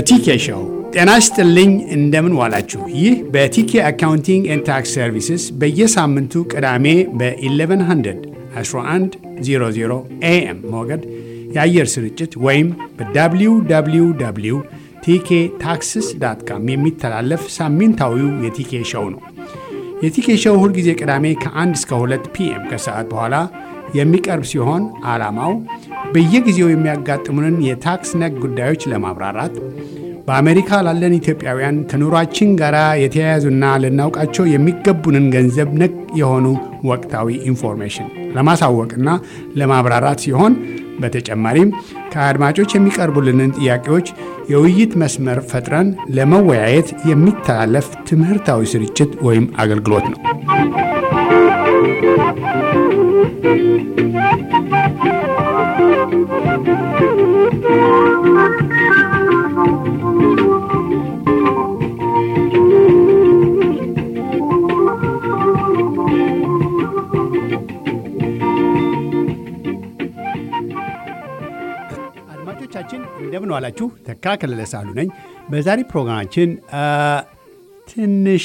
በቲኬ ሾው ጤና ይስጥልኝ። እንደምን ዋላችሁ? ይህ በቲኬ አካውንቲንግ ኤንድ ታክስ ሰርቪስስ በየሳምንቱ ቅዳሜ በ1100 1100 ኤኤም ሞገድ የአየር ስርጭት ወይም በwww ቲኬ ታክስስ ዳት ካም የሚተላለፍ ሳምንታዊው የቲኬ ሾው ነው። የቲኬ ሾው ሁልጊዜ ቅዳሜ ከ1 እስከ 2 ፒኤም ከሰዓት በኋላ የሚቀርብ ሲሆን ዓላማው በየጊዜው የሚያጋጥሙንን የታክስ ነክ ጉዳዮች ለማብራራት በአሜሪካ ላለን ኢትዮጵያውያን ከኑሯችን ጋር የተያያዙና ልናውቃቸው የሚገቡንን ገንዘብ ነክ የሆኑ ወቅታዊ ኢንፎርሜሽን ለማሳወቅና ለማብራራት ሲሆን በተጨማሪም ከአድማጮች የሚቀርቡልንን ጥያቄዎች የውይይት መስመር ፈጥረን ለመወያየት የሚተላለፍ ትምህርታዊ ስርጭት ወይም አገልግሎት ነው። አድማጮቻችን እንደምን ዋላችሁ። ተካ ከለለ ሳሉ ነኝ። በዛሬ ፕሮግራማችን ትንሽ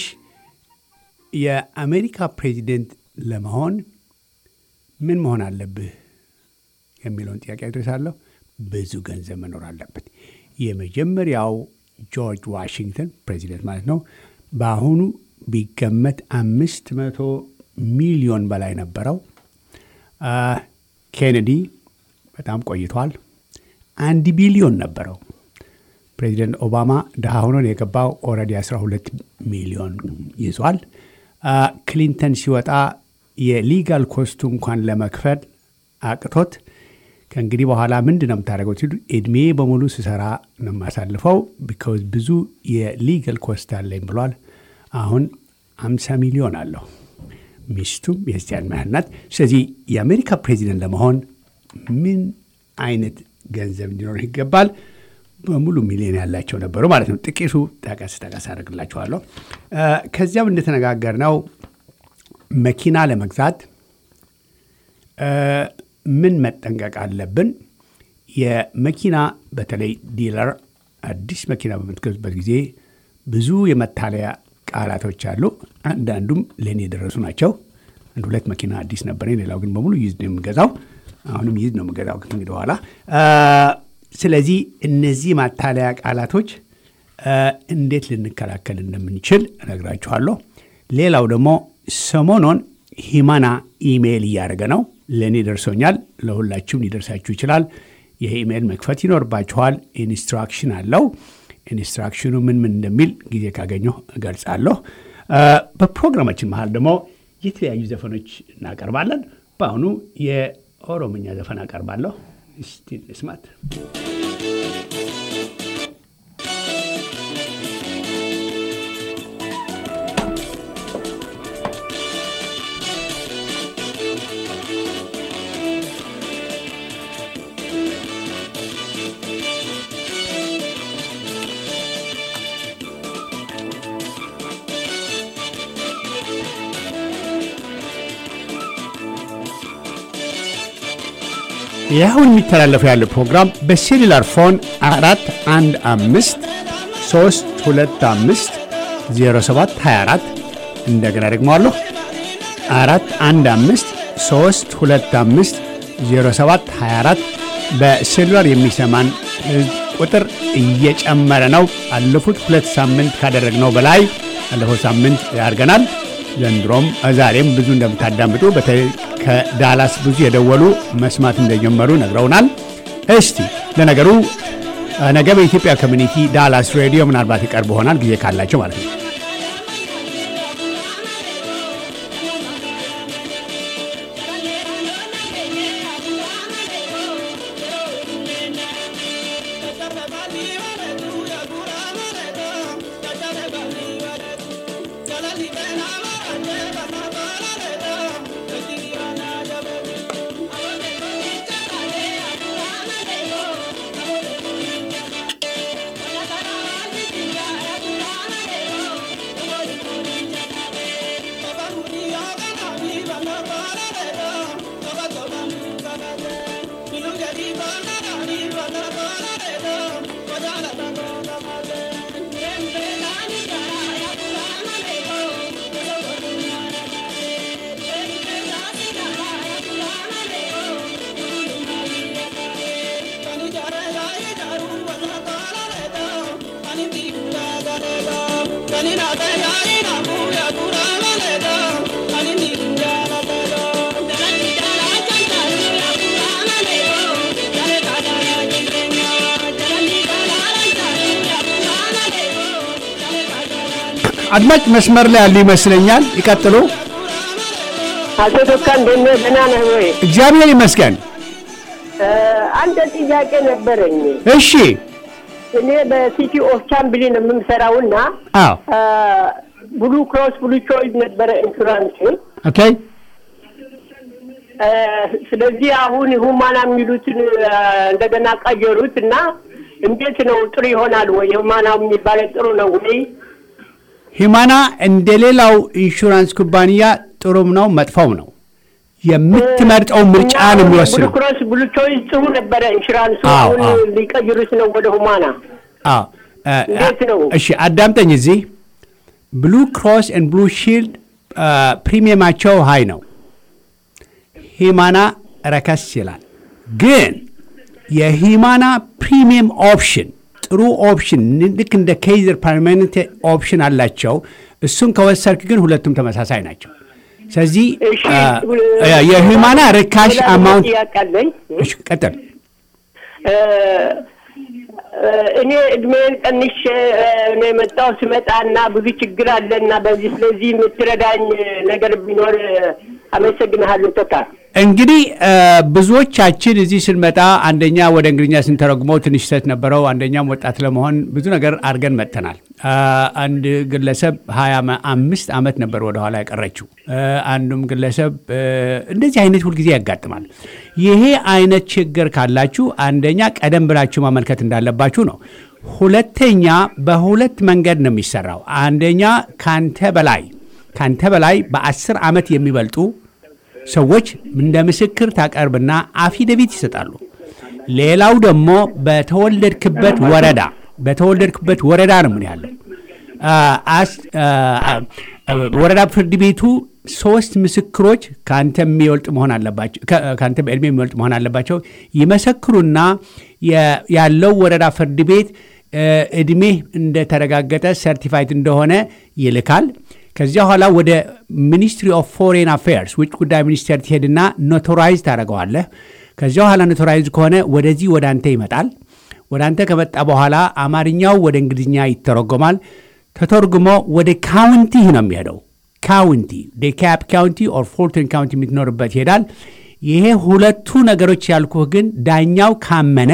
የአሜሪካ ፕሬዚደንት ለመሆን ምን መሆን አለብህ የሚለውን ጥያቄ አድረሳለሁ። ብዙ ገንዘብ መኖር አለበት። የመጀመሪያው ጆርጅ ዋሽንግተን ፕሬዚደንት ማለት ነው። በአሁኑ ቢገመት አምስት መቶ ሚሊዮን በላይ ነበረው። ኬኔዲ በጣም ቆይቷል። አንድ ቢሊዮን ነበረው። ፕሬዚደንት ኦባማ ድሃ ሆኖ የገባው ኦልሬዲ 12 ሚሊዮን ይዟል። ክሊንተን ሲወጣ የሊጋል ኮስቱ እንኳን ለመክፈል አቅቶት ከእንግዲህ በኋላ ምንድን ነው የምታደርገው ሲሉ እድሜ በሙሉ ስሰራ ነው የማሳልፈው ቢካውዝ ብዙ የሊጋል ኮስት አለኝ ብሏል። አሁን 50 ሚሊዮን አለው። ሚስቱም የዚያን ያህል ናት። ስለዚህ የአሜሪካ ፕሬዚደንት ለመሆን ምን አይነት ገንዘብ እንዲኖር ይገባል? በሙሉ ሚሊዮን ያላቸው ነበሩ ማለት ነው። ጥቂቱ ጠቀስ ጠቀስ አደርግላችኋለሁ። ከዚያም እንደተነጋገርነው መኪና ለመግዛት ምን መጠንቀቅ አለብን? የመኪና በተለይ ዲለር አዲስ መኪና በምትገዙበት ጊዜ ብዙ የመታለያ ቃላቶች አሉ። አንዳንዱም ለእኔ የደረሱ ናቸው። አንድ ሁለት መኪና አዲስ ነበረኝ፣ ሌላው ግን በሙሉ ይዝ ነው የምገዛው። አሁንም ይዝ ነው የምገዛው ከእንግዲህ በኋላ። ስለዚህ እነዚህ ማታለያ ቃላቶች እንዴት ልንከላከል እንደምንችል እነግራችኋለሁ። ሌላው ደግሞ ሰሞኑን ሂማና ኢሜይል እያደረገ ነው። ለእኔ ደርሶኛል። ለሁላችሁም ሊደርሳችሁ ይችላል። ይህ ኢሜይል መክፈት ይኖርባችኋል። ኢንስትራክሽን አለው። ኢንስትራክሽኑ ምን ምን እንደሚል ጊዜ ካገኘሁ እገልጻለሁ። በፕሮግራማችን መሀል ደግሞ የተለያዩ ዘፈኖች እናቀርባለን። በአሁኑ የኦሮምኛ ዘፈን አቀርባለሁ። እስቲ እንስማት። ይኸውን የሚተላለፈው ያለ ፕሮግራም በሴሉላር ፎን አራት አንድ አምስት ሶስት ሁለት አምስት ዜሮ ሰባት ሀያ አራት እንደገና ደግሞ አለሁ አራት አንድ አምስት ሶስት ሁለት አምስት ዜሮ ሰባት ሀያ አራት በሴሉላር የሚሰማን ቁጥር እየጨመረ ነው። አለፉት ሁለት ሳምንት ካደረግነው በላይ አለፈው ሳምንት ያድርገናል። ዘንድሮም ዛሬም ብዙ እንደምታዳምጡ በተለይ ከዳላስ ብዙ የደወሉ መስማት እንደጀመሩ ነግረውናል። እስቲ ለነገሩ ነገ በኢትዮጵያ ኮሚኒቲ ዳላስ ሬዲዮ ምናልባት ይቀርብ ይሆናል ጊዜ ካላቸው ማለት ነው። አድማጭ መስመር ላይ ያሉ ይመስለኛል። ይቀጥሉ። አቶ ቶካ እንደት ነህ? ደህና ነህ ወይ? እግዚአብሔር ይመስገን። እ፣ አንድ ጥያቄ ነበረኝ። እሺ። እኔ በሲቲ ኦፍ ቻምብሊ ነው የምሰራውና አዎ። ብሉ ክሮስ ብሉ ቾይስ ነበረ ኢንሹራንስ። ኦኬ። እ፣ ስለዚህ አሁን ሁማና የሚሉትን እ፣ እንደገና ቀየሩት እና እንዴት ነው ጥሩ ይሆናል ወይ? ሁማና የሚባለው ጥሩ ነው ወይ? ሂማና እንደ ሌላው ኢንሹራንስ ኩባንያ ጥሩም ነው መጥፎም ነው። የምትመርጠው ምርጫ ነው ብሉ የሚወስነው። ክሮስ ብሉ ቾይስ ጥሩ ነበረ ኢንሹራንሱ። አዎ፣ አሁን አዎ። ሊቀይሩት ነው ወደ ሁማና። አዎ። እ፣ እንዴት ነው? እሺ አዳምጠኝ። እዚህ ብሉ ክሮስ ኤንድ ብሉ ሺልድ ፕሪሚየማቸው ሀይ ነው። ሂማና ረከስ ይላል። ግን የሂማና ፕሪሚየም ኦፕሽን ጥሩ ኦፕሽን ልክ እንደ ኬይዘር ፐርማነንት ኦፕሽን አላቸው። እሱን ከወሰድክ ግን ሁለቱም ተመሳሳይ ናቸው። ስለዚህ እሺ እ፣ የሂማና ርካሽ ሌላ አማውንት ጥያቄ አለኝ። እሺ፣ ቀጥል። እ፣ እ፣ እኔ እድሜን ቀንሼ እ፣ ነው የመጣው ስመጣ እና ብዙ ችግር አለ እና በዚህ ስለዚህ የምትረዳኝ ነገር ቢኖር እ፣ አመሰግንሃለሁ ቶካ። እንግዲህ እ፣ ብዙዎቻችን እዚህ ስንመጣ አንደኛ ወደ እንግሊኛ ስንተረጉመው ትንሽ ስህተት ነበረው። አንደኛም ወጣት ለመሆን ብዙ ነገር አድርገን መጥተናል። አ፣ አንድ ግለሰብ ሀያ አምስት ዓመት ነበር ወደኋላ ያቀረችው። እ፣ አንዱም ግለሰብ እ፣ እንደዚህ አይነት ሁልጊዜ ያጋጥማል። ይሄ አይነት ችግር ካላችሁ አንደኛ ቀደም ብላችሁ ማመልከት እንዳለባችሁ ነው። ሁለተኛ በሁለት መንገድ ነው የሚሰራው። አንደኛ ካንተ በላይ ካንተ በላይ በአስር ዓመት የሚበልጡ ሰዎች እንደ ምስክር ታቀርብና አፊደቪት ይሰጣሉ። ሌላው ደግሞ በተወለድክበት ወረዳ በተወለድክበት ወረዳ ነው ምን ያለው አ- አስ- አ- አ- ወረዳ ፍርድ ቤቱ ሶስት ምስክሮች ከአንተ የሚበልጥ መሆን አለባቸው ከ- ከአንተ በዕድሜ የሚበልጥ መሆን አለባቸው። ይመሰክሩና የ- ያለው ወረዳ ፍርድ ቤት እ፣ ዕድሜህ እንደተረጋገጠ ሰርቲፋይድ እንደሆነ ይልካል። ከዚያ በኋላ ወደ ሚኒስትሪ ኦፍ ፎሬን አፌርስ ውጭ ጉዳይ ሚኒስቴር ትሄድና ኖቶራይዝ ታደርገዋለህ። ከዚያ በኋላ ኖቶራይዝ ከሆነ ወደዚህ ወደ አንተ ይመጣል። ወደ አንተ ከመጣ በኋላ አማርኛው ወደ እንግሊዝኛ ይተረጎማል። ተተርጉሞ ወደ ካውንቲ ነው የሚሄደው። ካውንቲ ዴካፕ ካውንቲ ኦር ፎልተን ካውንቲ የምትኖርበት ይሄዳል። ይሄ ሁለቱ ነገሮች ያልኩህ ግን ዳኛው ካመነ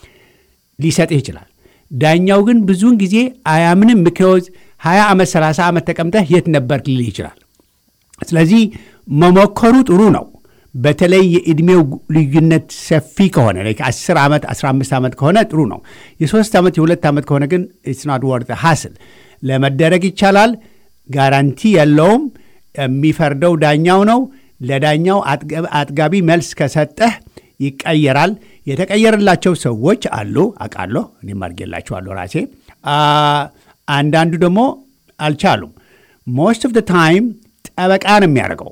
ሊሰጥህ ይችላል። ዳኛው ግን ብዙውን ጊዜ አያምንም። ምክንያት 20 ዓመት 30 ዓመት ተቀምጠህ የት ነበርክ ሊልህ ይችላል። ስለዚህ መሞከሩ ጥሩ ነው። በተለይ የዕድሜው ልዩነት ሰፊ ከሆነ ላይክ 10 ዓመት 15 ዓመት ከሆነ ጥሩ ነው። የሶስት ዓመት የሁለት ዓመት ከሆነ ግን ኢትስ ናት ወርት ሀስል ለመደረግ ይቻላል። ጋራንቲ የለውም። የሚፈርደው ዳኛው ነው። ለዳኛው አጥገ- አጥጋቢ መልስ ከሰጠህ ይቀየራል። የተቀየረላቸው ሰዎች አሉ አውቃለሁ። እኔም አድርጌላቸዋለሁ ራሴ። አ፣ አንዳንዱ ደግሞ አልቻሉም። ሞስት ኦፍ ደ ታይም ጠበቃ ነው የሚያደርገው።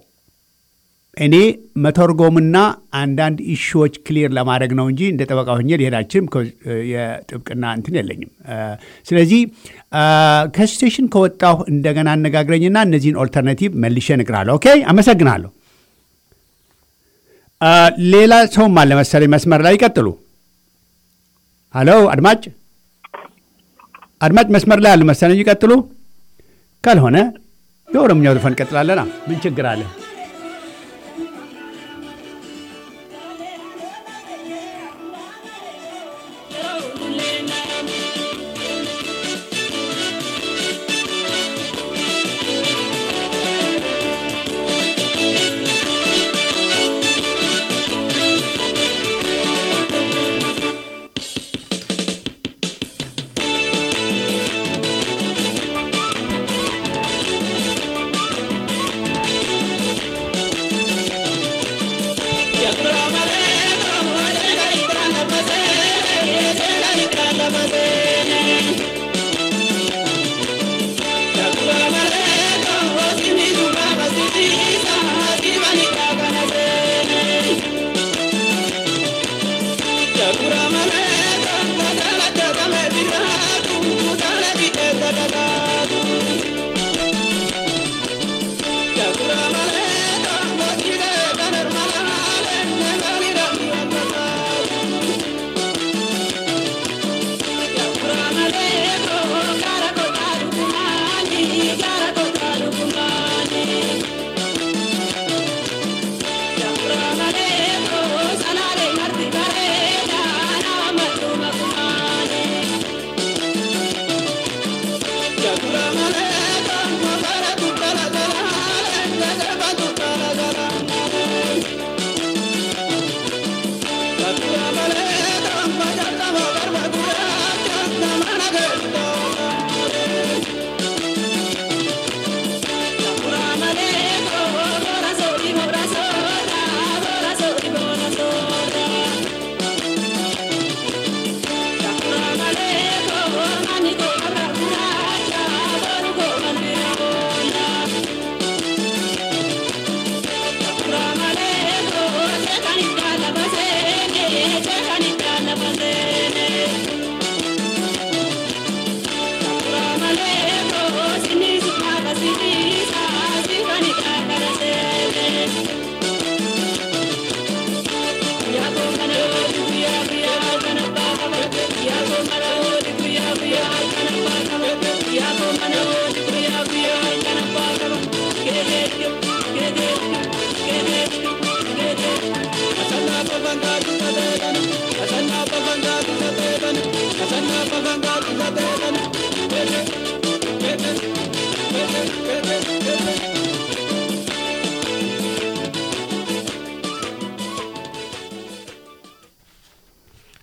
እኔ መተርጎምና አንዳንድ ኢሹዎች ክሊር ለማድረግ ነው እንጂ እንደ ጠበቃ ሆኜ ሊሄዳችም የጥብቅና እንትን የለኝም። አ፣ ስለዚህ አ፣ ከስቴሽን ከወጣሁ እንደገና አነጋግረኝና እነዚህን ኦልተርናቲቭ መልሼ እነግርሃለሁ። ኦኬ፣ አመሰግናለሁ። አ፣ ሌላ ሰውም አለ መሰለኝ መስመር ላይ ይቀጥሉ። ሀሎ አድማጭ አድማጭ መስመር ላይ አለ መሰለኝ ይቀጥሉ። ካልሆነ የኦሮምኛው ዘፈን እንቀጥላለና ምን ችግር አለ?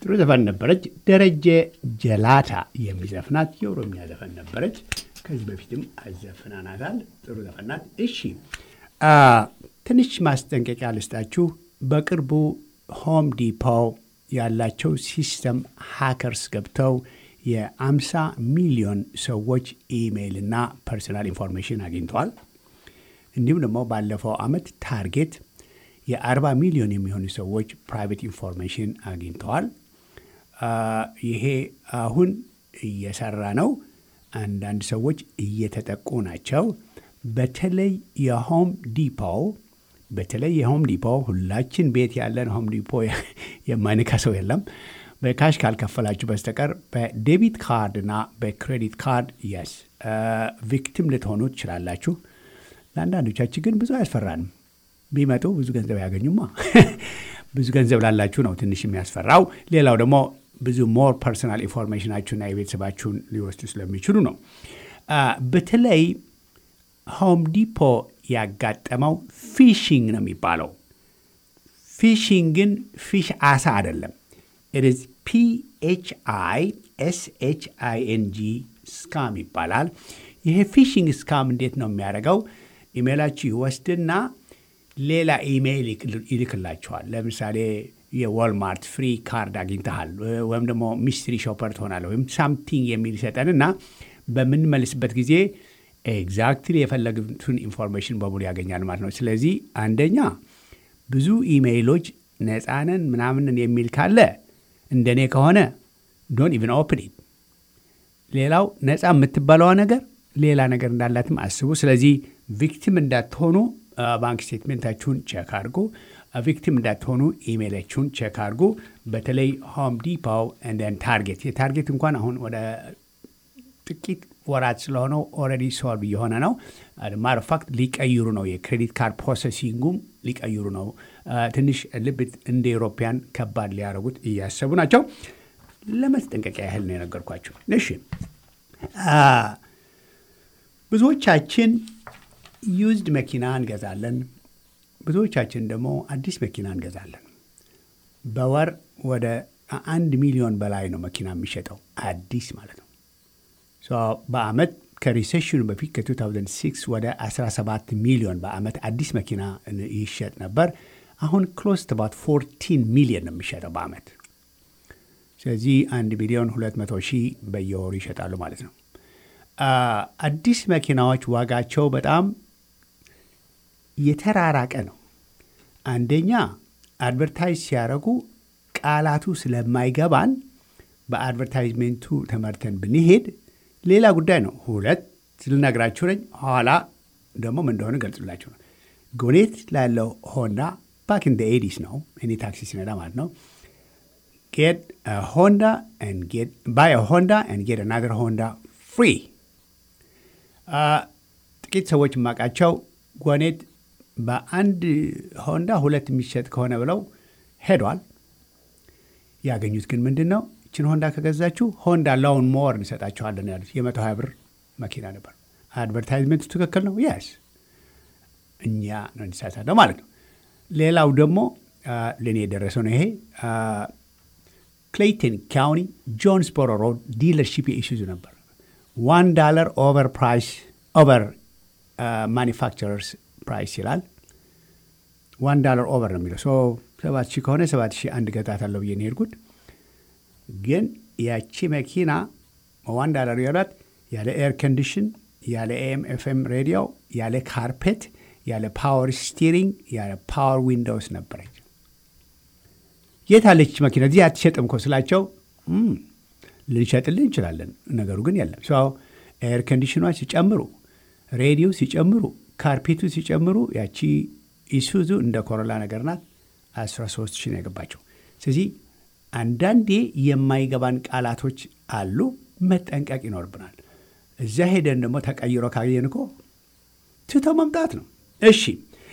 ጥሩ ዘፈን ነበረች። ደረጀ ጀላታ የሚዘፍናት የኦሮሚያ ዘፈን ነበረች። ከዚህ በፊትም አዘፍናናታል። ጥሩ ዘፈን ናት። እሺ ትንሽ ማስጠንቀቂያ ልስጣችሁ። በቅርቡ ሆም ዲፖ ያላቸው ሲስተም ሃከርስ ገብተው የአምሳ ሚሊዮን ሰዎች ኢሜይል እና ፐርሰናል ኢንፎርሜሽን አግኝተዋል። እንዲሁም ደግሞ ባለፈው ዓመት ታርጌት የአርባ ሚሊዮን የሚሆኑ ሰዎች ፕራይቬት ኢንፎርሜሽን አግኝተዋል። ይሄ አሁን እየሰራ ነው። አንዳንድ ሰዎች እየተጠቁ ናቸው። በተለይ የሆም ዲፖ በተለይ የሆም ዲፖ ሁላችን ቤት ያለን ሆም ዲፖ የማይነካ ሰው የለም። በካሽ ካልከፈላችሁ በስተቀር በዴቢት ካርድ እና በክሬዲት ካርድ የስ ቪክቲም ልትሆኑ ትችላላችሁ። ለአንዳንዶቻችን ግን ብዙ አያስፈራንም። ቢመጡ ብዙ ገንዘብ ያገኙማ። ብዙ ገንዘብ ላላችሁ ነው ትንሽ የሚያስፈራው። ሌላው ደግሞ ብዙ ሞር ፐርሰናል ኢንፎርሜሽናችሁና የቤተሰባችሁን ሊወስዱ ስለሚችሉ ነው። በተለይ ሆም ዲፖ ያጋጠመው ፊሽንግ ነው የሚባለው። ፊሽንግ ግን ፊሽ አሳ አይደለም። ኢትዝ ፒኤች አይ ኤስ ኤች አይ ኤን ጂ ስካም ይባላል። ይሄ ፊሽንግ ስካም እንዴት ነው የሚያደርገው? ኢሜይላችሁ ይወስድና ሌላ ኢሜይል ይልክላችኋል። ለምሳሌ የዋልማርት ፍሪ ካርድ አግኝተሃል ወይም ደግሞ ሚስትሪ ሾፐር ትሆናለ ወይም ሳምቲንግ የሚል ይሰጠንና በምንመልስበት ጊዜ ኤግዛክትሊ የፈለጉትን ኢንፎርሜሽን በሙሉ ያገኛል ማለት ነው። ስለዚህ አንደኛ ብዙ ኢሜይሎች ነፃነን ምናምንን የሚል ካለ እንደኔ ከሆነ ዶን ኢቭን ኦፕን ኢት። ሌላው ነፃ የምትባለዋ ነገር ሌላ ነገር እንዳላትም አስቡ። ስለዚህ ቪክቲም እንዳትሆኑ ባንክ ስቴትሜንታችሁን ቼክ አድርጉ። ቪክቲም እንዳትሆኑ ኢሜይላችሁን ቼክ አድርጉ። በተለይ ሆም ዲፖው እንደን ታርጌት የታርጌት እንኳን አሁን ወደ ጥቂት ወራት ስለሆነው ኦልሬዲ ሶልቭ እየሆነ ነው። ማር ፋክት ሊቀይሩ ነው። የክሬዲት ካርድ ፕሮሰሲንጉም ሊቀይሩ ነው። ትንሽ ልብ እንደ ኤሮፓያን ከባድ ሊያደርጉት እያሰቡ ናቸው። ለመስጠንቀቂያ ያህል ነው የነገርኳቸው። እሺ ብዙዎቻችን ዩዝድ መኪና እንገዛለን። ብዙዎቻችን ደግሞ አዲስ መኪና እንገዛለን። በወር ወደ አንድ ሚሊዮን በላይ ነው መኪና የሚሸጠው አዲስ ማለት ነው። በአመት ከሪሴሽኑ በፊት ከ2006 ወደ 17 ሚሊዮን በአመት አዲስ መኪና ይሸጥ ነበር። አሁን ክሎስ ባት 14 ሚሊዮን ነው የሚሸጠው በአመት። ስለዚህ 1 ሚሊዮን 200 ሺህ በየወሩ ይሸጣሉ ማለት ነው። አዲስ መኪናዎች ዋጋቸው በጣም የተራራቀ ነው። አንደኛ አድቨርታይዝ ሲያደርጉ ቃላቱ ስለማይገባን በአድቨርታይዝሜንቱ ተመርተን ብንሄድ ሌላ ጉዳይ ነው። ሁለት ልነግራችሁ ነኝ። ኋላ ደግሞ ምን እንደሆነ ገልጽላችሁ ነው። ጎኔት ላለው ሆንዳ ባክ ኢን ኤዲስ ነው እኔ ታክሲ ሲነዳ ማለት ነው። ጌት ሆንዳ ባይ ሆንዳ ጌት አናዘር ሆንዳ ፍሪ። ጥቂት ሰዎች የማውቃቸው ጎኔት በአንድ ሆንዳ ሁለት የሚሸጥ ከሆነ ብለው ሄዷል። ያገኙት ግን ምንድን ነው? ይችን ሆንዳ ከገዛችሁ ሆንዳ ላውን ሞር እንሰጣችኋለን ያሉት የመቶ ሀያ ብር መኪና ነበር። አድቨርታይዝመንቱ ትክክል ነው። ያስ እኛ ነው እንዲሳሳተው ማለት ነው። ሌላው ደግሞ ለእኔ የደረሰው ነው ይሄ ክሌይተን ካውኒ ጆንስቦሮ ሮድ ዲለርሺፕ የኢሱዙ ነበር። ዋን ዳለር ኦቨር ፕራይስ ኦቨር ማኒፋክቸረርስ ፕራይስ ይላል። ዋን ዳለር ኦቨር ነው የሚለው ሰባት ሺህ ከሆነ ሰባት ሺህ አንድ ገዛታለሁ ብዬ ነው የሄድኩት። ግን ያቺ መኪና ዋን ዳለር ያሏት ያለ ኤር ኮንዲሽን፣ ያለ ኤም ኤፍኤም ሬዲዮ፣ ያለ ካርፔት፣ ያለ ፓወር ስቲሪንግ፣ ያለ ፓወር ዊንዶውስ ነበረች። የት አለች መኪና? እዚህ አትሸጥም እኮ ስላቸው ልንሸጥልን እንችላለን፣ ነገሩ ግን የለም። ሰው ኤር ኮንዲሽኗ ሲጨምሩ፣ ሬዲዮ ሲጨምሩ፣ ካርፔቱ ሲጨምሩ ያቺ ኢሱዙ እንደ ኮሮላ ነገር ናት 13 ሺህ ነው የገባቸው። ስለዚህ አንዳንዴ የማይገባን ቃላቶች አሉ፣ መጠንቀቅ ይኖርብናል። እዚያ ሄደን ደግሞ ተቀይሮ ካየን እኮ ትተው መምጣት ነው። እሺ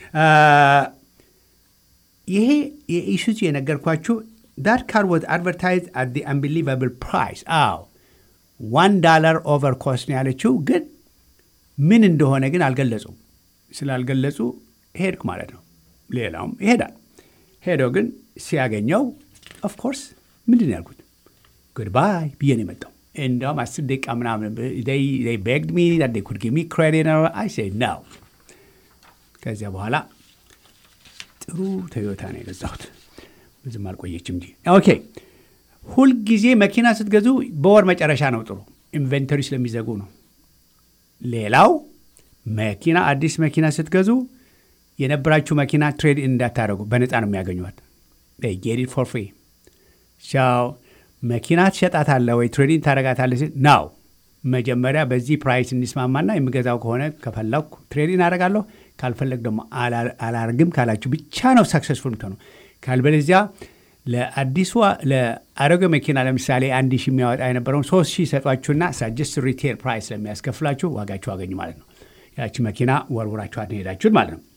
ይሄ የኢሱዙ የነገርኳችሁ ዳት ካር ወዝ አድቨርታይዝ አት ዲ አንቢሊቨብል ፕራይስ። አዎ ዋን ዳላር ኦቨር ኮስት ነው ያለችው፣ ግን ምን እንደሆነ ግን አልገለጹም። ስላልገለጹ ሄድክ ማለት ነው። ሌላውም ይሄዳል። ሄዶ ግን ሲያገኘው ኦፍኮርስ ምንድን ነው ያልኩት? ጉድባይ ብዬ ነው የመጣው። እንዲያውም አስር ደቂቃ ምናምን ቤግድ ሚ ኩድ ጊቭ ሚ ክሬዲት አይ ሴድ ነው። ከዚያ በኋላ ጥሩ ቶዮታ ነው የገዛሁት። ብዙም አልቆየችም እንጂ ኦኬ። ሁልጊዜ መኪና ስትገዙ በወር መጨረሻ ነው ጥሩ፣ ኢንቨንተሪ ስለሚዘጉ ነው። ሌላው መኪና አዲስ መኪና ስትገዙ የነበራችሁ መኪና ትሬድ እንዳታደረጉ በነፃ ነው የሚያገኟት። ጌት ኢት ፎር ፍሪ ቻው። መኪና ትሸጣታለህ ወይ ትሬዲንግ ታደረጋታለህ ሲል ናው መጀመሪያ በዚህ ፕራይስ እንስማማና የምገዛው ከሆነ ከፈለኩ ትሬዲንግ አደርጋለሁ፣ ካልፈለግ ደግሞ አላርግም ካላችሁ ብቻ ነው ሰክሰስፉል ምትሆነው። ካልበለዚያ ለአዲሱ ለአሮጌ መኪና ለምሳሌ አንድ ሺህ የሚያወጣ የነበረውን ሶስት ሺህ ሰጧችሁና ሳጀስት ሪቴል ፕራይስ ስለሚያስከፍላችሁ ዋጋችሁ አገኙ ማለት ነው። ያቺ መኪና ወርውራችኋት ሄዳችሁን ማለት ነው።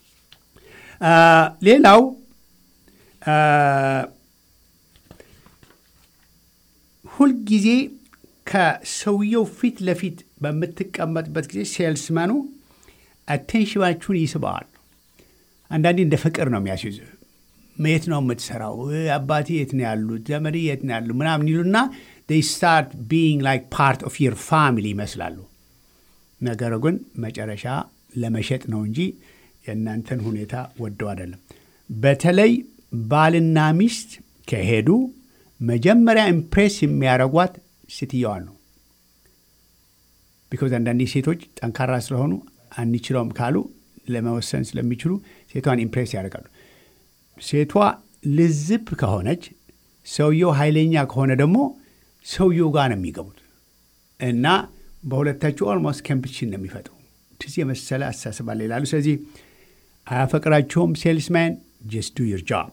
ሌላው ሁልጊዜ ከሰውየው ፊት ለፊት በምትቀመጥበት ጊዜ ሴልስመኑ አቴንሽናችሁን ይስበዋል። አንዳንዴ እንደ ፍቅር ነው የሚያስይዙ። የት ነው የምትሰራው? አባቴ የት ነው ያሉት? ዘመድ የት ነው ያሉ? ምናምን ይሉና ስታርት ቢንግ ላይክ ፓርት ኦፍ ዩር ፋሚሊ ይመስላሉ። ነገሩ ግን መጨረሻ ለመሸጥ ነው እንጂ የእናንተን ሁኔታ ወደው አይደለም። በተለይ ባልና ሚስት ከሄዱ መጀመሪያ ኢምፕሬስ የሚያደርጓት ሴትየዋን ነው። ቢኮዝ አንዳንዴ ሴቶች ጠንካራ ስለሆኑ አንችለውም ካሉ ለመወሰን ስለሚችሉ ሴቷን ኢምፕሬስ ያደርጋሉ። ሴቷ ልዝብ ከሆነች፣ ሰውየው ኃይለኛ ከሆነ ደግሞ ሰውየው ጋር ነው የሚገቡት እና በሁለታችሁ ኦልሞስት ኮምፒቲሽን ነው የሚፈጥሩ። ትዝ የመሰለ አስተሳሰባለ ይላሉ። ስለዚህ አያፈቅራችሁም ሴልስማን ጀስት ዱ ዩር ጆብ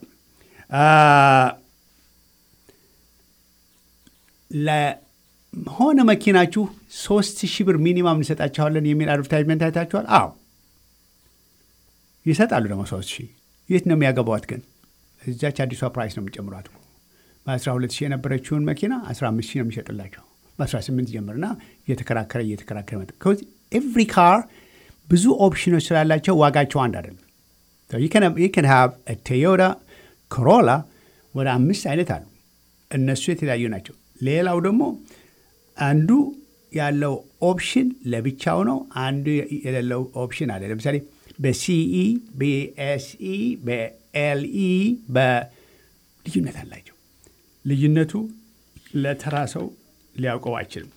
ለሆነ መኪናችሁ ሶስት ሺህ ብር ሚኒማም እንሰጣችኋለን የሚል አድቨርታይዝመንት አይታችኋል? አዎ ይሰጣሉ። ደግሞ ሶስት ሺህ የት ነው የሚያገባዋት? ግን እዛች አዲሷ ፕራይስ ነው የሚጨምሯት። በአስራ ሁለት ሺህ የነበረችውን መኪና አስራ አምስት ሺህ ነው የሚሸጥላቸው። በአስራ ስምንት ጀምርና እየተከራከረ እየተከራከረ መጣ። ኤቭሪ ካር ብዙ ኦፕሽኖች ስላላቸው ዋጋቸው አንድ አይደለም። ይከን ሃቭ ቶዮታ ኮሮላ ወደ አምስት አይነት አሉ። እነሱ የተለያዩ ናቸው። ሌላው ደግሞ አንዱ ያለው ኦፕሽን ለብቻው ነው። አንዱ የሌለው ኦፕሽን አለ። ለምሳሌ በሲኢ፣ በኤስኢ፣ በኤልኢ በልዩነት አላቸው። ልዩነቱ ለተራ ሰው ሊያውቀው አይችልም።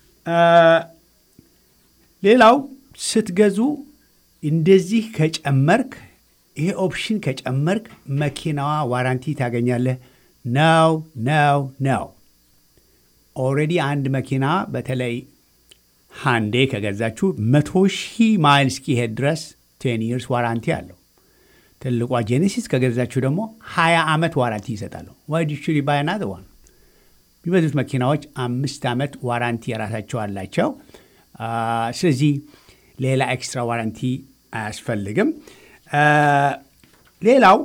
ሌላው ስትገዙ እንደዚህ ከጨመርክ ይሄ ኦፕሽን ከጨመርክ መኪናዋ ዋራንቲ ታገኛለህ። ነው ነው ነው። ኦልሬዲ አንድ መኪና በተለይ ሃንዴ ከገዛችሁ መቶ ሺህ ማይል እስኪሄድ ድረስ ቴን ይርስ ዋራንቲ አለው። ትልቋ ጄኔሲስ ከገዛችሁ ደግሞ ሀያ ዓመት ዋራንቲ ይሰጣሉ። ዋይ ዱ ሹድ ባይ አናዘር ዋን። የሚበዙት መኪናዎች አምስት ዓመት ዋራንቲ የራሳቸው አላቸው። ስለዚህ ሌላ ኤክስትራ ዋራንቲ አያስፈልግም። ሌላው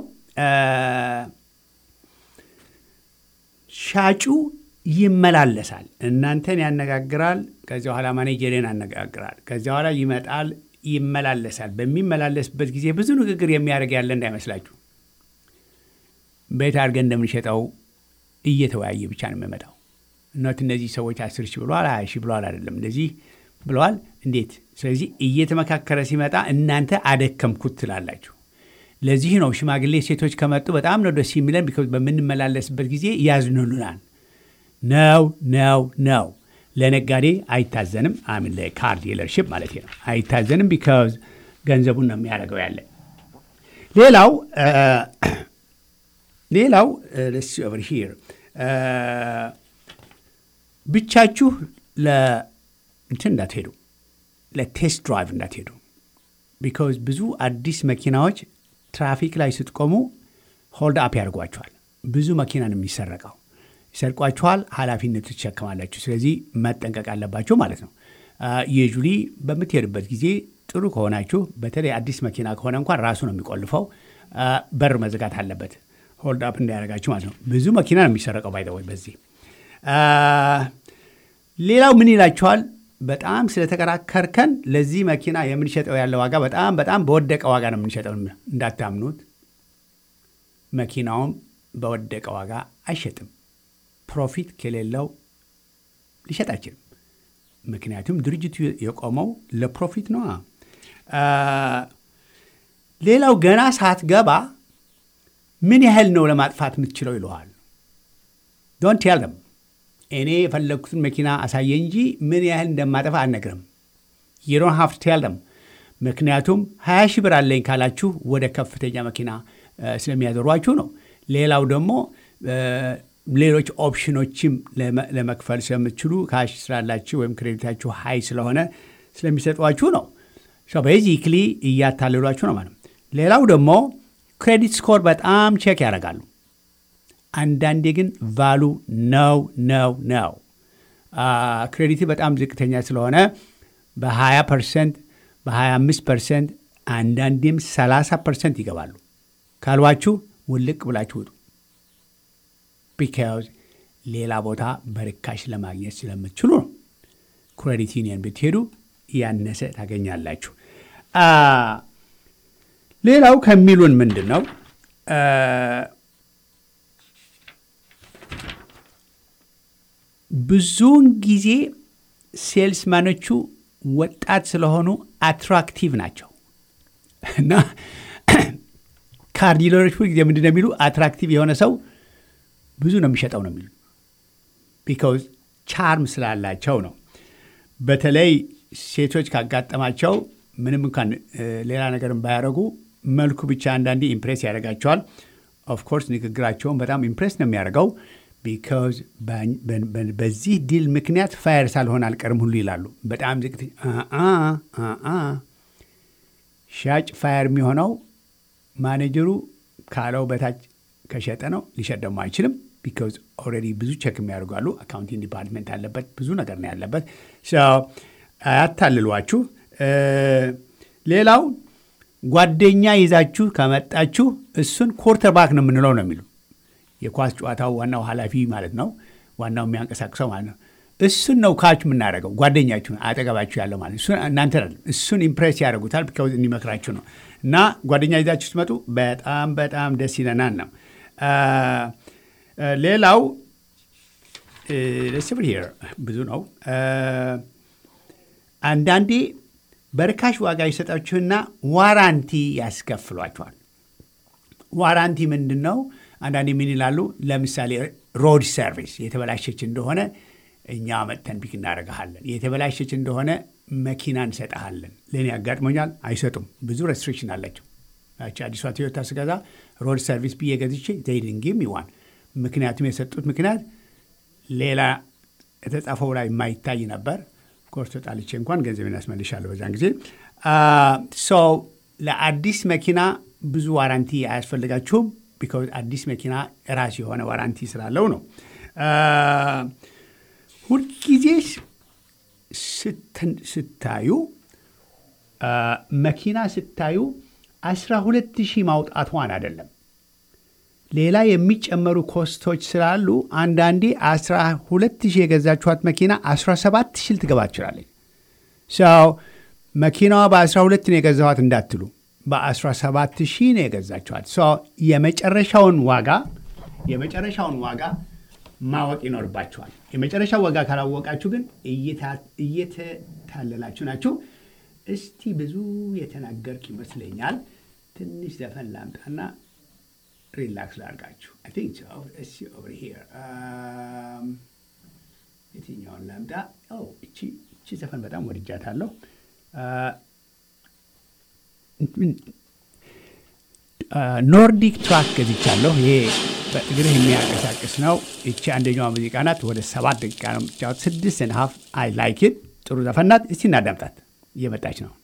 ሻጩ ይመላለሳል። እናንተን ያነጋግራል። ከዚያ በኋላ ማኔጀርን ያነጋግራል። ከዚያ በኋላ ይመጣል፣ ይመላለሳል። በሚመላለስበት ጊዜ ብዙ ንግግር የሚያደርግ ያለ እንዳይመስላችሁ። ቤት አድርገን እንደምንሸጠው እየተወያየ ብቻ ነው የሚመጣው። እነት እነዚህ ሰዎች አስር ሺህ ብለዋል፣ ሀያ ሺህ ብለዋል፣ አይደለም እንደዚህ ብለዋል፣ እንዴት። ስለዚህ እየተመካከረ ሲመጣ እናንተ አደከምኩት ትላላችሁ። ለዚህ ነው ሽማግሌ ሴቶች ከመጡ በጣም ነው ደስ የሚለን። ቢኮዝ በምንመላለስበት ጊዜ ያዝኑሉናል። ነው ነው ነው። ለነጋዴ አይታዘንም። አሚን ለካር ዲለርሽፕ ማለት ነው አይታዘንም። ቢካዝ ገንዘቡን ነው የሚያደርገው ያለ። ሌላው ሌላው ስ ኦቨር ሂር ብቻችሁ ለእንትን እንዳትሄዱ፣ ለቴስት ድራይቭ እንዳትሄዱ። ቢካዝ ብዙ አዲስ መኪናዎች ትራፊክ ላይ ስትቆሙ ሆልድ አፕ ያደርጓቸዋል። ብዙ መኪና ነው የሚሰረቀው። ይሰርቋችኋል፣ ኃላፊነቱ ትሸከማላችሁ። ስለዚህ መጠንቀቅ አለባችሁ ማለት ነው። የጁሊ በምትሄዱበት ጊዜ ጥሩ ከሆናችሁ፣ በተለይ አዲስ መኪና ከሆነ እንኳን ራሱ ነው የሚቆልፈው። በር መዘጋት አለበት ሆልድ አፕ እንዳያደርጋችሁ ማለት ነው። ብዙ መኪና ነው የሚሰረቀው ባይዘወይ በዚህ ሌላው ምን ይላችኋል? በጣም ስለተከራከርከን ለዚህ መኪና የምንሸጠው ያለ ዋጋ በጣም በጣም በወደቀ ዋጋ ነው የምንሸጠው። እንዳታምኑት፣ መኪናውም በወደቀ ዋጋ አይሸጥም። ፕሮፊት ከሌለው ሊሸጥ አይችልም። ምክንያቱም ድርጅቱ የቆመው ለፕሮፊት ነዋ። ሌላው ገና ሳትገባ ምን ያህል ነው ለማጥፋት የምትችለው ይለዋል። ዶንት ቴል ደም እኔ የፈለግኩትን መኪና አሳየ እንጂ ምን ያህል እንደማጠፋ አልነግርም። የዶን ሀፍ ቴል ደም ምክንያቱም ሀያ ሺህ ብር አለኝ ካላችሁ ወደ ከፍተኛ መኪና ስለሚያዘሯችሁ ነው። ሌላው ደግሞ ሌሎች ኦፕሽኖችም ለመክፈል ስለምትችሉ ካሽ ስላላችሁ ወይም ክሬዲታችሁ ሀይ ስለሆነ ስለሚሰጧችሁ ነው። ቤዚክሊ እያታለሏችሁ ነው ማለት ነው። ሌላው ደግሞ ክሬዲት ስኮር በጣም ቼክ ያደርጋሉ። አንዳንዴ ግን ቫሉ ነው ነው ነው ክሬዲት በጣም ዝቅተኛ ስለሆነ በ20 ፐርሰንት በ25 ፐርሰንት አንዳንዴም 30 ፐርሰንት ይገባሉ ካልዋችሁ ውልቅ ብላችሁ ውጡ። ቢካዝ ሌላ ቦታ በርካሽ ለማግኘት ስለምትችሉ ነው። ክሬዲት ዩኒየን ብትሄዱ ያነሰ ታገኛላችሁ። ሌላው ከሚሉን ምንድን ነው ብዙውን ጊዜ ሴልስማኖቹ ወጣት ስለሆኑ አትራክቲቭ ናቸው እና ካር ዲለሮች ሁል ጊዜ ምንድን ነው የሚሉ አትራክቲቭ የሆነ ሰው ብዙ ነው የሚሸጠው ነው የሚሉ ቢካውዝ ቻርም ስላላቸው ነው። በተለይ ሴቶች ካጋጠማቸው ምንም እንኳን ሌላ ነገርን ባያደርጉ መልኩ ብቻ አንዳንዴ ኢምፕሬስ ያደርጋቸዋል። ኦፍኮርስ ንግግራቸውን በጣም ኢምፕሬስ ነው የሚያደርገው። ቢካዝ በዚህ ዲል ምክንያት ፋየር ሳልሆን አልቀርም ሁሉ ይላሉ። በጣም ዝቅት ሻጭ ፋየር የሚሆነው ማኔጀሩ ካለው በታች ከሸጠ ነው። ሊሸጥ ደግሞ አይችልም። ቢካዝ ኦልሬዲ ብዙ ቸክ የሚያደርጉ አሉ። አካውንቲንግ ዲፓርትመንት አለበት፣ ብዙ ነገር ነው ያለበት። አያታልሏችሁ። ሌላው ጓደኛ ይዛችሁ ከመጣችሁ እሱን ኮርተር ባክ ነው የምንለው ነው የሚሉ የኳስ ጨዋታው ዋናው ኃላፊ ማለት ነው፣ ዋናው የሚያንቀሳቅሰው ማለት ነው። እሱን ነው ካች የምናደርገው ጓደኛችሁ አጠገባችሁ ያለው ማለት እሱን እናንተ እሱን ኢምፕሬስ ያደርጉታል። ቢካውዝ እንዲመክራችሁ ነው። እና ጓደኛ ይዛችሁ ስትመጡ በጣም በጣም ደስ ይለናል ነው። ሌላው ስብር ሄር ብዙ ነው። አንዳንዴ በርካሽ ዋጋ ይሰጣችሁና ዋራንቲ ያስከፍሏችኋል። ዋራንቲ ምንድን ነው? አንዳንዴ ምን ይላሉ? ለምሳሌ ሮድ ሰርቪስ የተበላሸች እንደሆነ እኛ መጥተን ፒክ እናደርግሃለን። የተበላሸች እንደሆነ መኪና እንሰጠሃለን። ለእኔ ያጋጥሞኛል። አይሰጡም። ብዙ ሬስትሪክሽን አላቸው። አዲሷ ቶዮታ ስገዛ ሮድ ሰርቪስ ብዬ ገዝቼ ዘይድንጊም ይዋን ምክንያቱም የሰጡት ምክንያት ሌላ የተጻፈው ላይ የማይታይ ነበር። ኮርስ ተጣልቼ እንኳን ገንዘቤን ያስመልሻለሁ በዛን ጊዜ። ሰው ለአዲስ መኪና ብዙ ዋራንቲ አያስፈልጋችሁም። ቢካዝ አዲስ መኪና ራሱ የሆነ ዋራንቲ ስላለው ነው። ሁልጊዜ ስታዩ መኪና ስታዩ አስራ ሁለት ሺህ ማውጣቷን አይደለም ሌላ የሚጨመሩ ኮስቶች ስላሉ አንዳንዴ 12 ሺህ የገዛችኋት መኪና 17 ሺህ ልትገባ ትችላለች። ሰው መኪናዋ በ12 ነው የገዛኋት እንዳትሉ፣ በ17 ሺህ ነው የገዛችኋት። ሰው የመጨረሻውን ዋጋ የመጨረሻውን ዋጋ ማወቅ ይኖርባችኋል። የመጨረሻው ዋጋ ካላወቃችሁ ግን እየተታለላችሁ ናችሁ። እስቲ ብዙ የተናገርክ ይመስለኛል። ትንሽ ዘፈን ላምጣና ሪላክስ ላድርጋችሁ። አይ ቲንክ ሶ እሺ ኦቨር ሂር የትኛውን ላምጣ? እቺ እቺ ዘፈን በጣም ወድጃታለሁ። ኖርዲክ ትራክ ገዝቻለሁ። ይሄ በእግርህ የሚያንቀሳቅስ ነው። እቺ አንደኛዋ ሙዚቃ ናት። ወደ ሰባት ደቂቃ ነው የምትጫወት። ስድስት ን ሀፍ አይ ላይክ ኢት ጥሩ ዘፈን ናት። እስቲ እናዳምጣት። እየመጣች ነው።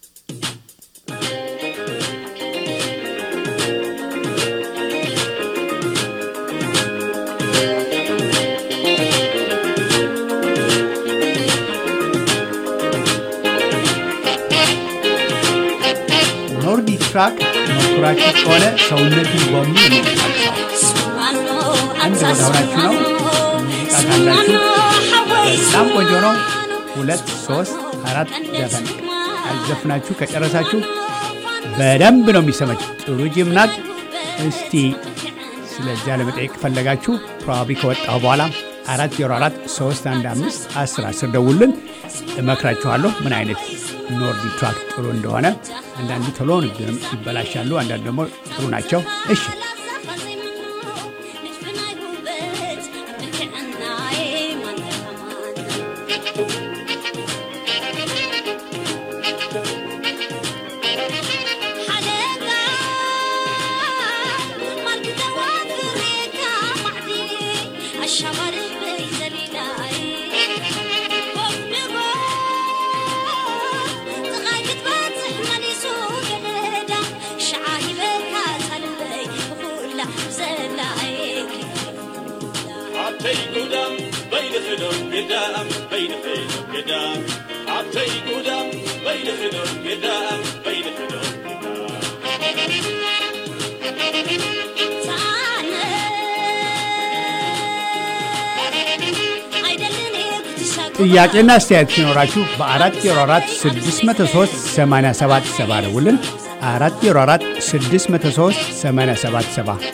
ኖርዲ ትራክ መኩራችሁ ከሆነ ሰውነትን በሙሉ የሚንቀሳቀሰው አንድ ወደ ሆናችሁ ነው። ሙዚቃ ካላችሁ በጣም ቆንጆ ነው። ሁለት ሶስት አራት ዘፈን አዘፍናችሁ ከጨረሳችሁ በደንብ ነው የሚሰማችሁ። ጥሩ ጅም ናት። እስቲ ስለዚያ ለመጠየቅ ከፈለጋችሁ ፕሮባብሊ ከወጣሁ በኋላ አራት ዜሮ አራት ሶስት አንድ አምስት አስር አስር ደውልን እመክራችኋለሁ ምን አይነት ኖርዲ ትራክ ጥሩ እንደሆነ። አንዳንዱ ቶሎ ይበላሻሉ፣ አንዳንዱ ደግሞ ጥሩ ናቸው። እሺ ጥያቄና አስተያየት ሲኖራችሁ በ404 603 8770 ደውልን። 404 603 8770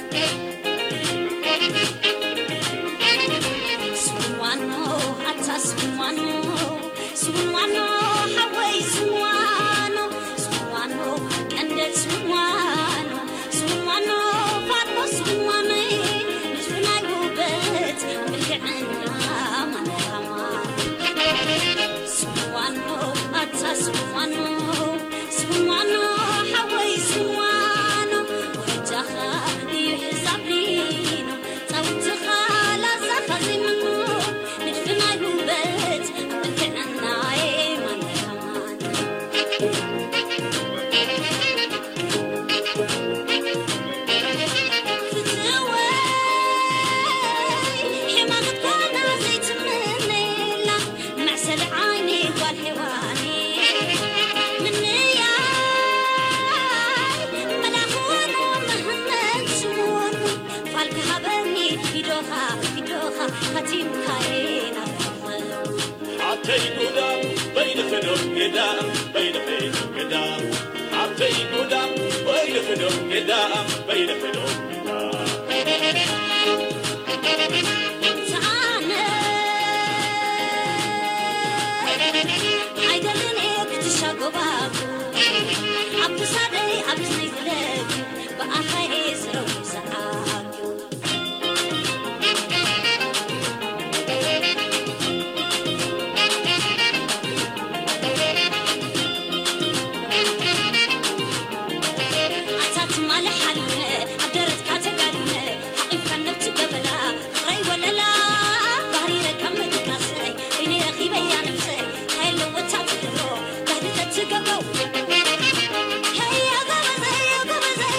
Hey,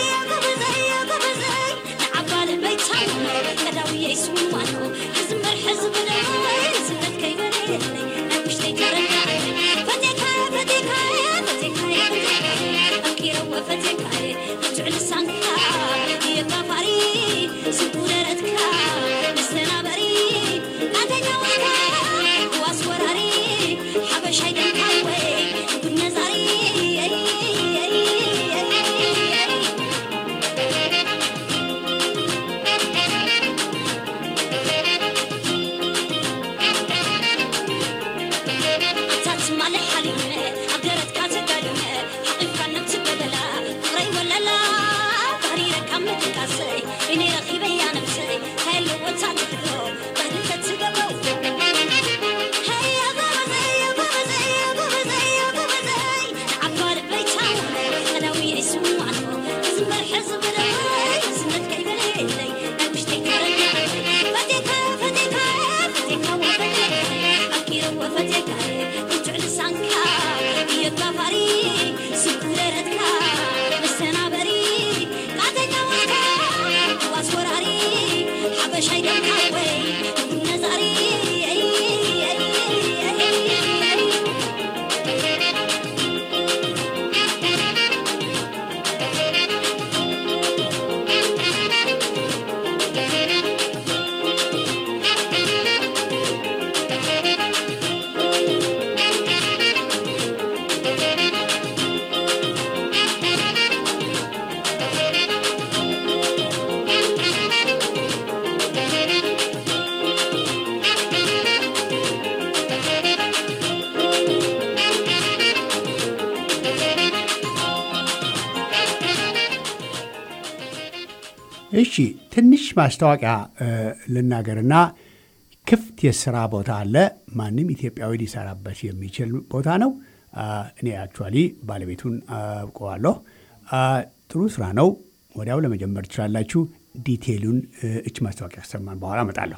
እሺ ትንሽ ማስታወቂያ ልናገርና ክፍት የስራ ቦታ አለ። ማንም ኢትዮጵያዊ ሊሰራበት የሚችል ቦታ ነው። እኔ አክቹዋሊ ባለቤቱን አውቀዋለሁ። ጥሩ ስራ ነው። ወዲያው ለመጀመር ትችላላችሁ። ዲቴይሉን እች ማስታወቂያ ከሰማን በኋላ እመጣለሁ።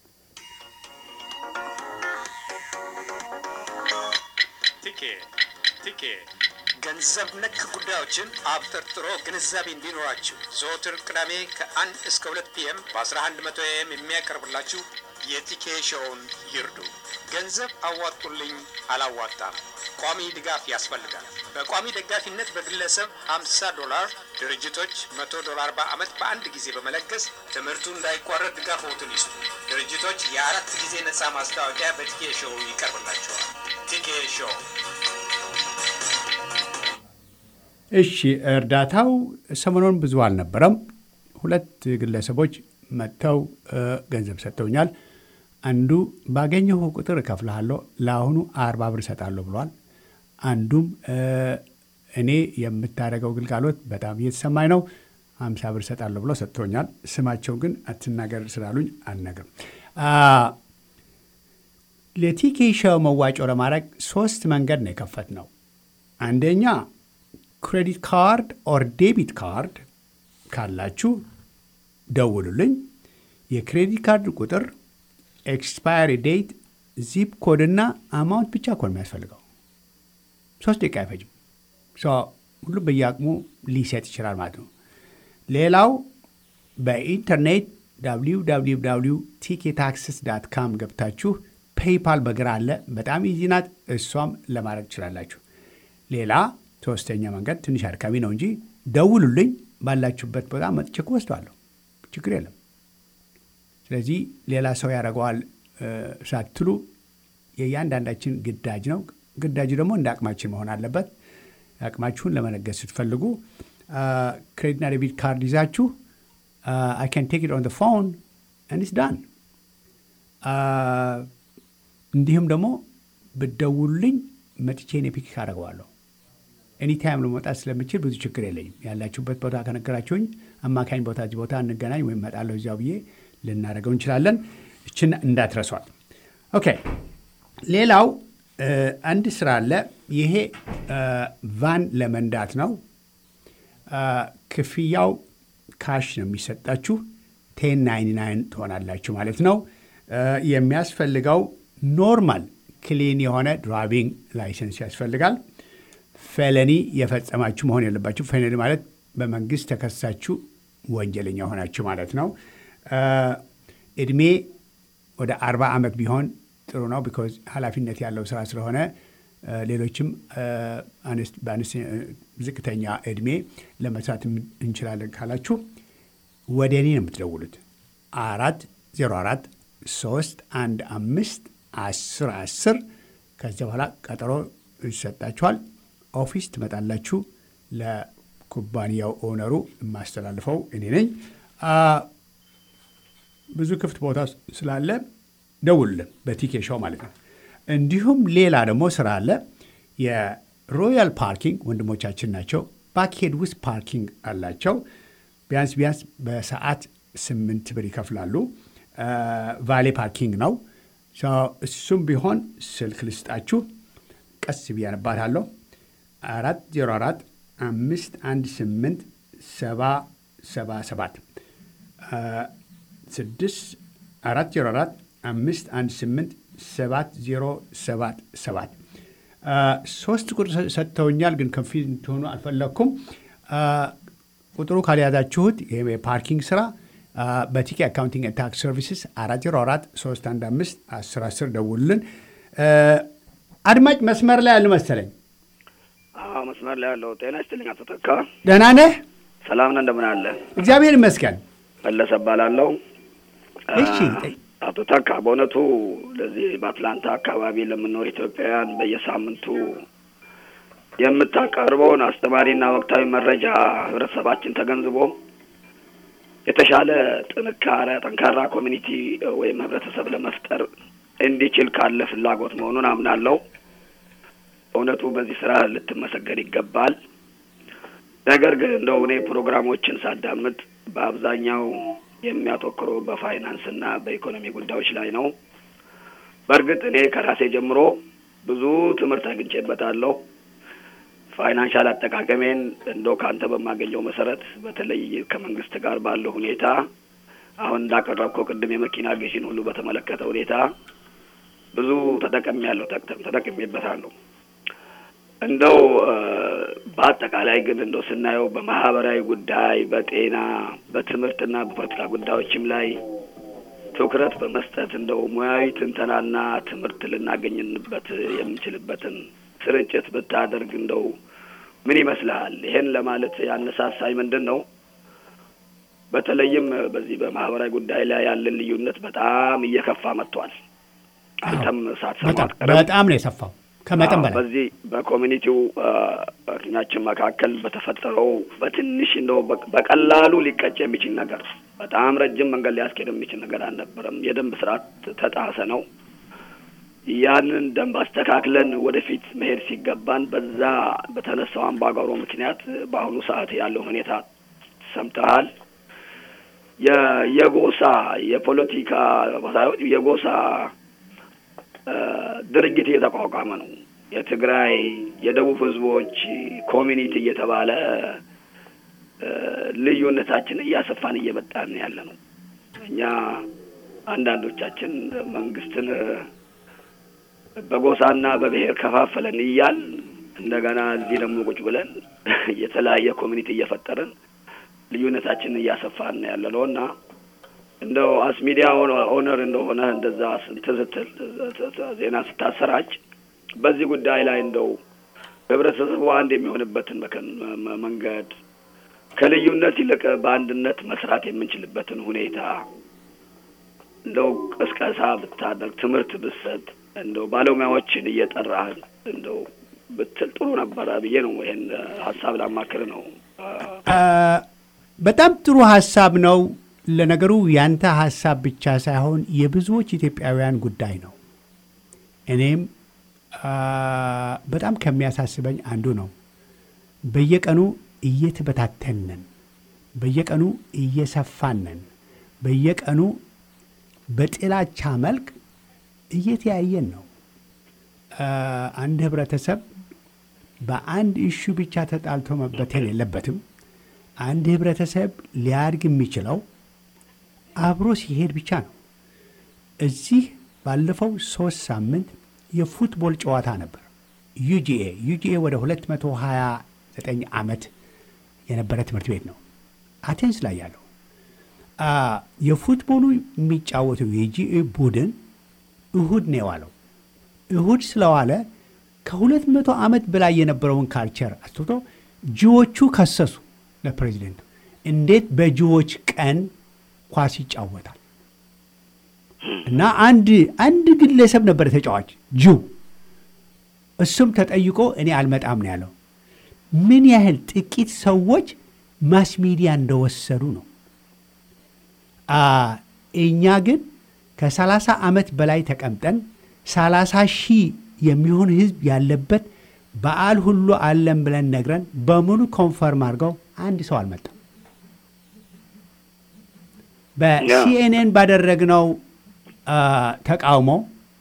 ቲኬ ቲኬ ገንዘብ ነክ ጉዳዮችን አብጠርጥሮ ግንዛቤ እንዲኖራችሁ ዘወትር ቅዳሜ ከአንድ እስከ ሁለት ፒኤም በ1100 ኤም የሚያቀርብላችሁ የቲኬ ሾውን ይርዱ። ገንዘብ አዋጡልኝ አላዋጣም፣ ቋሚ ድጋፍ ያስፈልጋል። በቋሚ ደጋፊነት በግለሰብ 50 ዶላር፣ ድርጅቶች 100 ዶላር በዓመት በአንድ ጊዜ በመለገስ ትምህርቱ እንዳይቋረጥ ድጋፎትን ይስጡ። ድርጅቶች የአራት ጊዜ ነፃ ማስታወቂያ በቲኬ ሾው ይቀርብላቸዋል። ቲኬ ሾው እሺ እርዳታው ሰሞኑን ብዙ አልነበረም። ሁለት ግለሰቦች መጥተው ገንዘብ ሰጥተውኛል። አንዱ ባገኘሁ ቁጥር እከፍልሃለሁ ለአሁኑ አርባ ብር እሰጣለሁ ብሏል። አንዱም እኔ የምታደርገው ግልጋሎት በጣም እየተሰማኝ ነው፣ ሀምሳ ብር እሰጣለሁ ብሎ ሰጥቶኛል። ስማቸው ግን አትናገር ስላሉኝ አልነግርም። ለቲኬ ሾው መዋጮ ለማድረግ ሶስት መንገድ ነው የከፈት ነው። አንደኛ ክሬዲት ካርድ ኦር ዴቢት ካርድ ካላችሁ ደውሉልኝ። የክሬዲት ካርድ ቁጥር፣ ኤክስፓየሪ ዴት፣ ዚፕ ኮድ እና አማውንት ብቻ እኮ ነው የሚያስፈልገው። ሶስት ደቂቃ አይፈጅም። ሁሉም በየአቅሙ ሊሰጥ ይችላል ማለት ነው። ሌላው በኢንተርኔት www ቲኬ ታክስስ ዳት ካም ገብታችሁ ፔይፓል በግራ አለ። በጣም ኢዚ ናት። እሷም ለማድረግ ትችላላችሁ። ሌላ ሶስተኛ መንገድ ትንሽ አድካሚ ነው እንጂ ደውሉልኝ። ባላችሁበት ቦታ መጥቼ እኮ ወስደዋለሁ። ችግር የለም። ስለዚህ ሌላ ሰው ያደርገዋል ሳትሉ የእያንዳንዳችን ግዳጅ ነው። ግዳጁ ደግሞ እንደ አቅማችን መሆን አለበት። አቅማችሁን ለመለገስ ስትፈልጉ ክሬዲትና ዴቢት ካርድ ይዛችሁ አይ ካን ቴክ ኢት ኦን ፎን እንስ ዳን። እንዲሁም ደግሞ ብደውሉልኝ መጥቼ እኔ ፒክ አደርገዋለሁ። ኤኒታይም ለመውጣት ስለምችል ብዙ ችግር የለኝም። ያላችሁበት ቦታ ከነገራችሁኝ አማካኝ ቦታ እዚህ ቦታ እንገናኝ ወይም እመጣለሁ እዚያው ብዬ ልናደርገው እንችላለን። እችን እንዳትረሷል። ኦኬ። ሌላው አንድ ስራ አለ። ይሄ ቫን ለመንዳት ነው። ክፍያው ካሽ ነው የሚሰጣችሁ። ቴን ናይን ናይን ትሆናላችሁ ማለት ነው። የሚያስፈልገው ኖርማል ክሊን የሆነ ድራይቪንግ ላይሰንስ ያስፈልጋል። ፌለኒ የፈጸማችሁ መሆን የለባችሁ። ፌለኒ ማለት በመንግስት ተከሳችሁ ወንጀለኛ ሆናችሁ ማለት ነው። እድሜ ወደ አርባ ዓመት ቢሆን ጥሩ ነው። ቢኮዝ ኃላፊነት ያለው ስራ ስለሆነ ሌሎችም ዝቅተኛ እድሜ ለመስራት እንችላለን ካላችሁ ወደ እኔ ነው የምትደውሉት። አራት ዜሮ አራት ሶስት አንድ አምስት አስር አስር ከዚያ በኋላ ቀጠሮ ይሰጣችኋል። ኦፊስ ትመጣላችሁ። ለኩባንያው ኦነሩ የማስተላልፈው እኔ ነኝ። ብዙ ክፍት ቦታ ስላለ ደውሉልን፣ በቲኬ ሾው ማለት ነው። እንዲሁም ሌላ ደግሞ ስራ አለ። የሮያል ፓርኪንግ ወንድሞቻችን ናቸው። ባክሄድ ውስጥ ፓርኪንግ አላቸው። ቢያንስ ቢያንስ በሰዓት ስምንት ብር ይከፍላሉ። ቫሌ ፓርኪንግ ነው። እሱም ቢሆን ስልክ ልስጣችሁ፣ ቀስ ብዬ አነባታለሁ። አራት ዜሮ አራት አምስት አንድ ስምንት ሰባ ሰባ ሰባት ስድስት አራት ዜሮ አራት አምስት አንድ ስምንት ሰባት ዜሮ ሰባት ሰባት ሶስት ቁጥር ሰጥተውኛል፣ ግን ከፊት እንትሆኑ አልፈለግኩም። ቁጥሩ ካልያዛችሁት የፓርኪንግ ስራ በቲኬ አካውንቲንግ ታክስ ሰርቪስስ አራት ዜሮ አራት ሶስት አንድ አምስት አስር አስር ደውሉልን። አድማጭ መስመር ላይ ያሉ መሰለኝ። አዎ መስመር ላይ ያለው ጤና ይስጥልኝ አቶ ተካ። ደህና ነህ? ሰላም ነህ? እንደምን አለ? እግዚአብሔር ይመስገን። መለሰ እባላለሁ። እሺ አቶ ተካ በእውነቱ ለዚህ በአትላንታ አካባቢ ለምንኖር ኢትዮጵያውያን በየሳምንቱ የምታቀርበውን አስተማሪና ወቅታዊ መረጃ ህብረተሰባችን ተገንዝቦ የተሻለ ጥንካሬ ጠንካራ ኮሚኒቲ ወይም ህብረተሰብ ለመፍጠር እንዲችል ካለ ፍላጎት መሆኑን አምናለሁ። በእውነቱ በዚህ ስራ ልትመሰገን ይገባል። ነገር ግን እንደው እኔ ፕሮግራሞችን ሳዳምጥ በአብዛኛው የሚያተኩረው በፋይናንስ እና በኢኮኖሚ ጉዳዮች ላይ ነው። በእርግጥ እኔ ከራሴ ጀምሮ ብዙ ትምህርት አግኝቼበታለሁ። ፋይናንሻል አጠቃቀሜን እንደው ከአንተ በማገኘው መሰረት በተለይ ከመንግስት ጋር ባለው ሁኔታ አሁን እንዳቀረብከው ቅድም የመኪና ግዢን ሁሉ በተመለከተ ሁኔታ ብዙ ተጠቀሚ ያለው ተጠቅሜበታለሁ። እንደው በአጠቃላይ ግን እንደው ስናየው በማህበራዊ ጉዳይ፣ በጤና፣ በትምህርትና በፖለቲካ ጉዳዮችም ላይ ትኩረት በመስጠት እንደው ሙያዊ ትንተናና ትምህርት ልናገኝንበት የምንችልበትን ስርጭት ብታደርግ እንደው ምን ይመስልሃል? ይሄን ለማለት ያነሳሳኝ ምንድን ነው? በተለይም በዚህ በማህበራዊ ጉዳይ ላይ ያለን ልዩነት በጣም እየከፋ መጥቷል። አንተም ሳትሰማ አትቀርም። በጣም ነው የሰፋው ከመጠን በላይ በዚህ በኮሚኒቲው እኛችን መካከል በተፈጠረው በትንሽ እንደው በቀላሉ ሊቀጭ የሚችል ነገር በጣም ረጅም መንገድ ሊያስኬድ የሚችል ነገር አልነበረም። የደንብ ስርዓት ተጣሰ ነው። ያንን ደንብ አስተካክለን ወደፊት መሄድ ሲገባን በዛ በተነሳው አምባጓሮ ምክንያት በአሁኑ ሰዓት ያለው ሁኔታ ሰምተሃል። የጎሳ የፖለቲካ ሳይሆን የጎሳ ድርጅት እየተቋቋመ ነው። የትግራይ የደቡብ ህዝቦች ኮሚኒቲ እየተባለ ልዩነታችን እያሰፋን እየመጣን ያለ ነው። እኛ አንዳንዶቻችን መንግስትን በጎሳና በብሔር ከፋፈለን እያል እንደገና እዚህ ደግሞ ቁጭ ብለን የተለያየ ኮሚኒቲ እየፈጠርን ልዩነታችንን እያሰፋን ያለ ነው እና እንደው አስ ሚዲያ ኦነር እንደሆነ እንደዛ ስትል ዜና ስታሰራጭ በዚህ ጉዳይ ላይ እንደው ህብረተሰቡ አንድ የሚሆንበትን መንገድ ከልዩነት ይልቅ በአንድነት መስራት የምንችልበትን ሁኔታ እንደው ቅስቀሳ ብታደርግ፣ ትምህርት ብትሰጥ፣ እንደው ባለሙያዎችን እየጠራህ እንደው ብትል ጥሩ ነበረ ብዬ ነው። ይሄን ሀሳብ ላማክር ነው። በጣም ጥሩ ሀሳብ ነው። ለነገሩ ያንተ ሀሳብ ብቻ ሳይሆን የብዙዎች ኢትዮጵያውያን ጉዳይ ነው። እኔም በጣም ከሚያሳስበኝ አንዱ ነው። በየቀኑ እየተበታተንን፣ በየቀኑ እየሰፋንን፣ በየቀኑ በጥላቻ መልክ እየተያየን ነው። አንድ ህብረተሰብ በአንድ ኢሹ ብቻ ተጣልቶ መበተን የለበትም። አንድ ህብረተሰብ ሊያድግ የሚችለው አብሮ ሲሄድ ብቻ ነው። እዚህ ባለፈው ሶስት ሳምንት የፉትቦል ጨዋታ ነበር። ዩጂኤ ዩጂኤ ወደ 229 ዓመት የነበረ ትምህርት ቤት ነው አቴንስ ላይ ያለው። የፉትቦሉ የሚጫወተው የጂኤ ቡድን እሁድ ነው የዋለው። እሁድ ስለዋለ ከሁለት መቶ ዓመት በላይ የነበረውን ካልቸር አስቶ ጂዎቹ ከሰሱ ለፕሬዚደንቱ እንዴት በጂዎች ቀን ኳስ ይጫወታል? እና አንድ አንድ ግለሰብ ነበር ተጫዋች ጂው። እሱም ተጠይቆ እኔ አልመጣም ነው ያለው። ምን ያህል ጥቂት ሰዎች ማስ ሚዲያ እንደወሰዱ ነው። እኛ ግን ከሰላሳ ዓመት በላይ ተቀምጠን ሰላሳ ሺህ የሚሆን ህዝብ ያለበት በዓል ሁሉ አለን ብለን ነግረን በሙሉ ኮንፈርም አድርገው አንድ ሰው አልመጣም። በሲኤንኤን ባደረግነው ተቃውሞ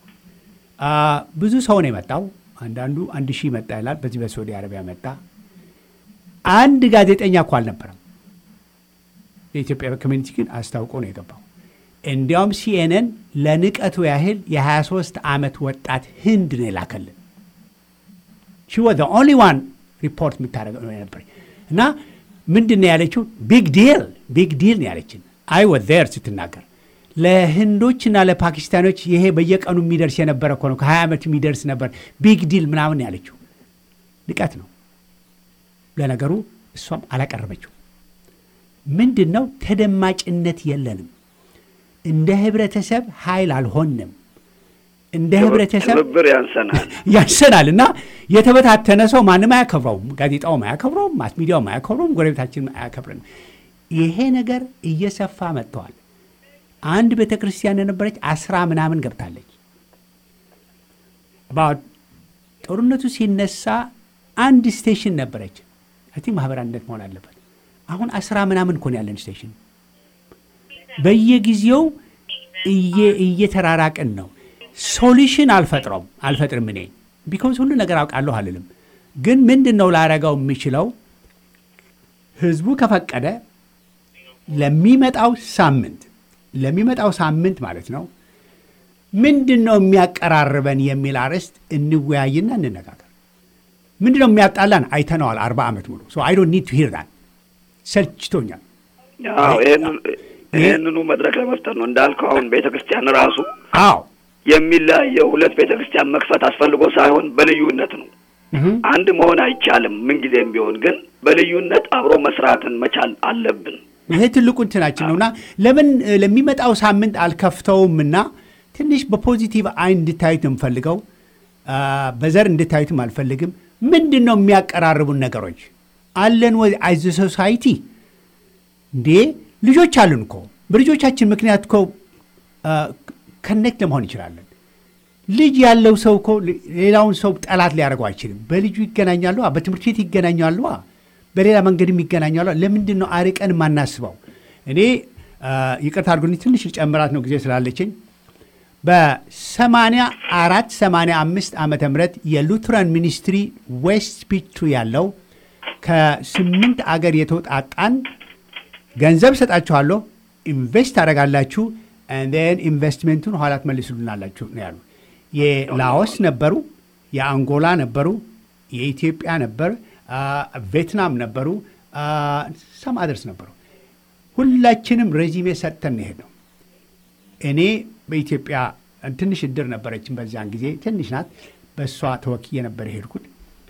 ብዙ ሰው ነው የመጣው። አንዳንዱ አንድ ሺህ መጣ ይላል። በዚህ በሳዑዲ አረቢያ መጣ። አንድ ጋዜጠኛ እኮ አልነበረም። የኢትዮጵያ ኮሚኒቲ ግን አስታውቆ ነው የገባው። እንዲያውም ሲኤንኤን ለንቀቱ ያህል የ23 ዓመት ወጣት ህንድ ነው የላከልን። ሺ ወዝ ኦንሊ ዋን ሪፖርት የምታደርገው ነው የነበር እና ምንድን ነው ያለችው? ቢግ ዲል ቢግ ዲል ነው ያለችን። አይ ወዝ ዜር ስትናገር ለህንዶችና ለፓኪስታኖች ይሄ በየቀኑ የሚደርስ የነበረ እኮ ነው። ከ20 ዓመት የሚደርስ ነበር። ቢግ ዲል ምናምን ያለችው ንቀት ነው። ለነገሩ እሷም አላቀረበችው። ምንድን ነው ተደማጭነት የለንም። እንደ ህብረተሰብ ኃይል አልሆንም። እንደ ህብረተሰብ ትብብር ያንሰናል ያንሰናል እና የተበታተነ ሰው ማንም አያከብረውም። ጋዜጣውም አያከብረውም፣ ማስ ሚዲያውም አያከብረውም፣ ጎረቤታችንም አያከብረንም። ይሄ ነገር እየሰፋ መጥተዋል። አንድ ቤተ ክርስቲያን የነበረች አስራ ምናምን ገብታለች። ጦርነቱ ሲነሳ አንድ ስቴሽን ነበረች። አይ ቲንክ ማህበር አንድነት መሆን አለበት። አሁን አስራ ምናምን እኮ ነው ያለን ስቴሽን። በየጊዜው እየተራራቅን ነው። ሶሉሽን አልፈጥረውም አልፈጥርም እኔ ቢኮዝ ሁሉ ነገር አውቃለሁ አልልም። ግን ምንድን ነው ላረገው የምችለው ህዝቡ ከፈቀደ ለሚመጣው ሳምንት ለሚመጣው ሳምንት ማለት ነው ምንድን ነው የሚያቀራርበን የሚል አርዕስት እንወያይና እንነጋገር። ምንድን ነው የሚያጣላን አይተነዋል አርባ ዓመት ሙሉ ሶ አይ ዶንት ኒድ ቱ ሂር ዳት ሰልችቶኛል። ይህንኑ መድረክ ለመፍጠር ነው እንዳልከው። አሁን ቤተ ክርስቲያን ራሱ አዎ የሚለያየው ሁለት ቤተ ክርስቲያን መክፈት አስፈልጎ ሳይሆን በልዩነት ነው። አንድ መሆን አይቻልም ምንጊዜም ቢሆን ግን በልዩነት አብሮ መስራትን መቻል አለብን። ይሄ ትልቁ እንትናችን ነውና ለምን ለሚመጣው ሳምንት አልከፍተውምና ትንሽ በፖዚቲቭ አይን እንድታዩት ነው የምፈልገው። በዘር እንድታዩትም አልፈልግም። ምንድን ነው የሚያቀራርቡን ነገሮች አለን ወይ? አይዘ ሶሳይቲ እንዴ ልጆች አሉን እኮ በልጆቻችን ምክንያት እኮ ከኔክት ለመሆን እንችላለን። ልጅ ያለው ሰው እኮ ሌላውን ሰው ጠላት ሊያደርገው አይችልም። በልጁ ይገናኛሉ፣ በትምህርት ቤት ይገናኛሉ፣ በሌላ መንገድም ይገናኛሉ። ለምንድን ነው አርቀን የማናስበው? እኔ ይቅርታ አድርጉልኝ ትንሽ ጨምራት ነው ጊዜ ስላለችኝ በሰማንያ አራት ሰማንያ አምስት ዓመተ ምህረት የሉትራን ሚኒስትሪ ዌስት ፒቹ ያለው ከስምንት አገር የተውጣጣን ገንዘብ ሰጣችኋለሁ፣ ኢንቨስት ታደርጋላችሁ፣ ን ኢንቨስትሜንቱን ኋላ ትመልሱልናላችሁ ነው ያሉ። የላኦስ ነበሩ፣ የአንጎላ ነበሩ፣ የኢትዮጵያ ነበር፣ ቬትናም ነበሩ፣ ሰም አደርስ ነበሩ። ሁላችንም ሬዚሜ ሰጥተን ነው የሄድነው። እኔ በኢትዮጵያ ትንሽ እድር ነበረችን በዚያን ጊዜ ትንሽ ናት። በእሷ ተወክዬ ነበር የሄድኩት።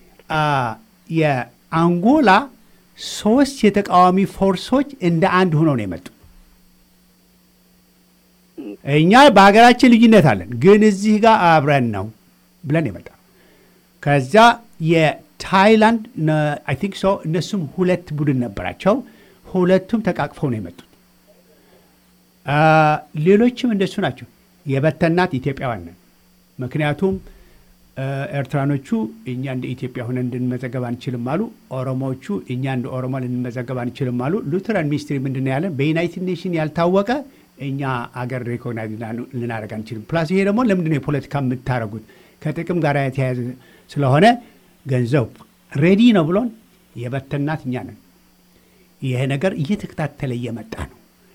የአንጎላ ሶስት የተቃዋሚ ፎርሶች እንደ አንድ ሆነው ነው የመጡ። እኛ በሀገራችን ልዩነት አለን፣ ግን እዚህ ጋር አብረን ነው ብለን የመጣ ከዚያ የታይላንድ አይ ቲንክ ሶ እነሱም ሁለት ቡድን ነበራቸው። ሁለቱም ተቃቅፈው ነው የመጡት። ሌሎችም እንደሱ ናቸው። የበተናት ኢትዮጵያውያን ነን። ምክንያቱም ኤርትራኖቹ እኛ እንደ ኢትዮጵያ ሆነ እንድንመዘገብ አንችልም አሉ። ኦሮሞዎቹ እኛ እንደ ኦሮሞ ልንመዘገብ አንችልም አሉ። ሉትራን ሚኒስትሪ ምንድን ነው ያለን? በዩናይትድ ኔሽን ያልታወቀ እኛ አገር ሬኮግናይዝ ልናደርግ አንችልም። ፕላስ ይሄ ደግሞ ለምንድን ነው የፖለቲካ የምታደርጉት? ከጥቅም ጋር የተያያዘ ስለሆነ ገንዘብ ሬዲ ነው ብሎን የበተናት እኛ ነን። ይሄ ነገር እየተከታተለ እየመጣ ነው።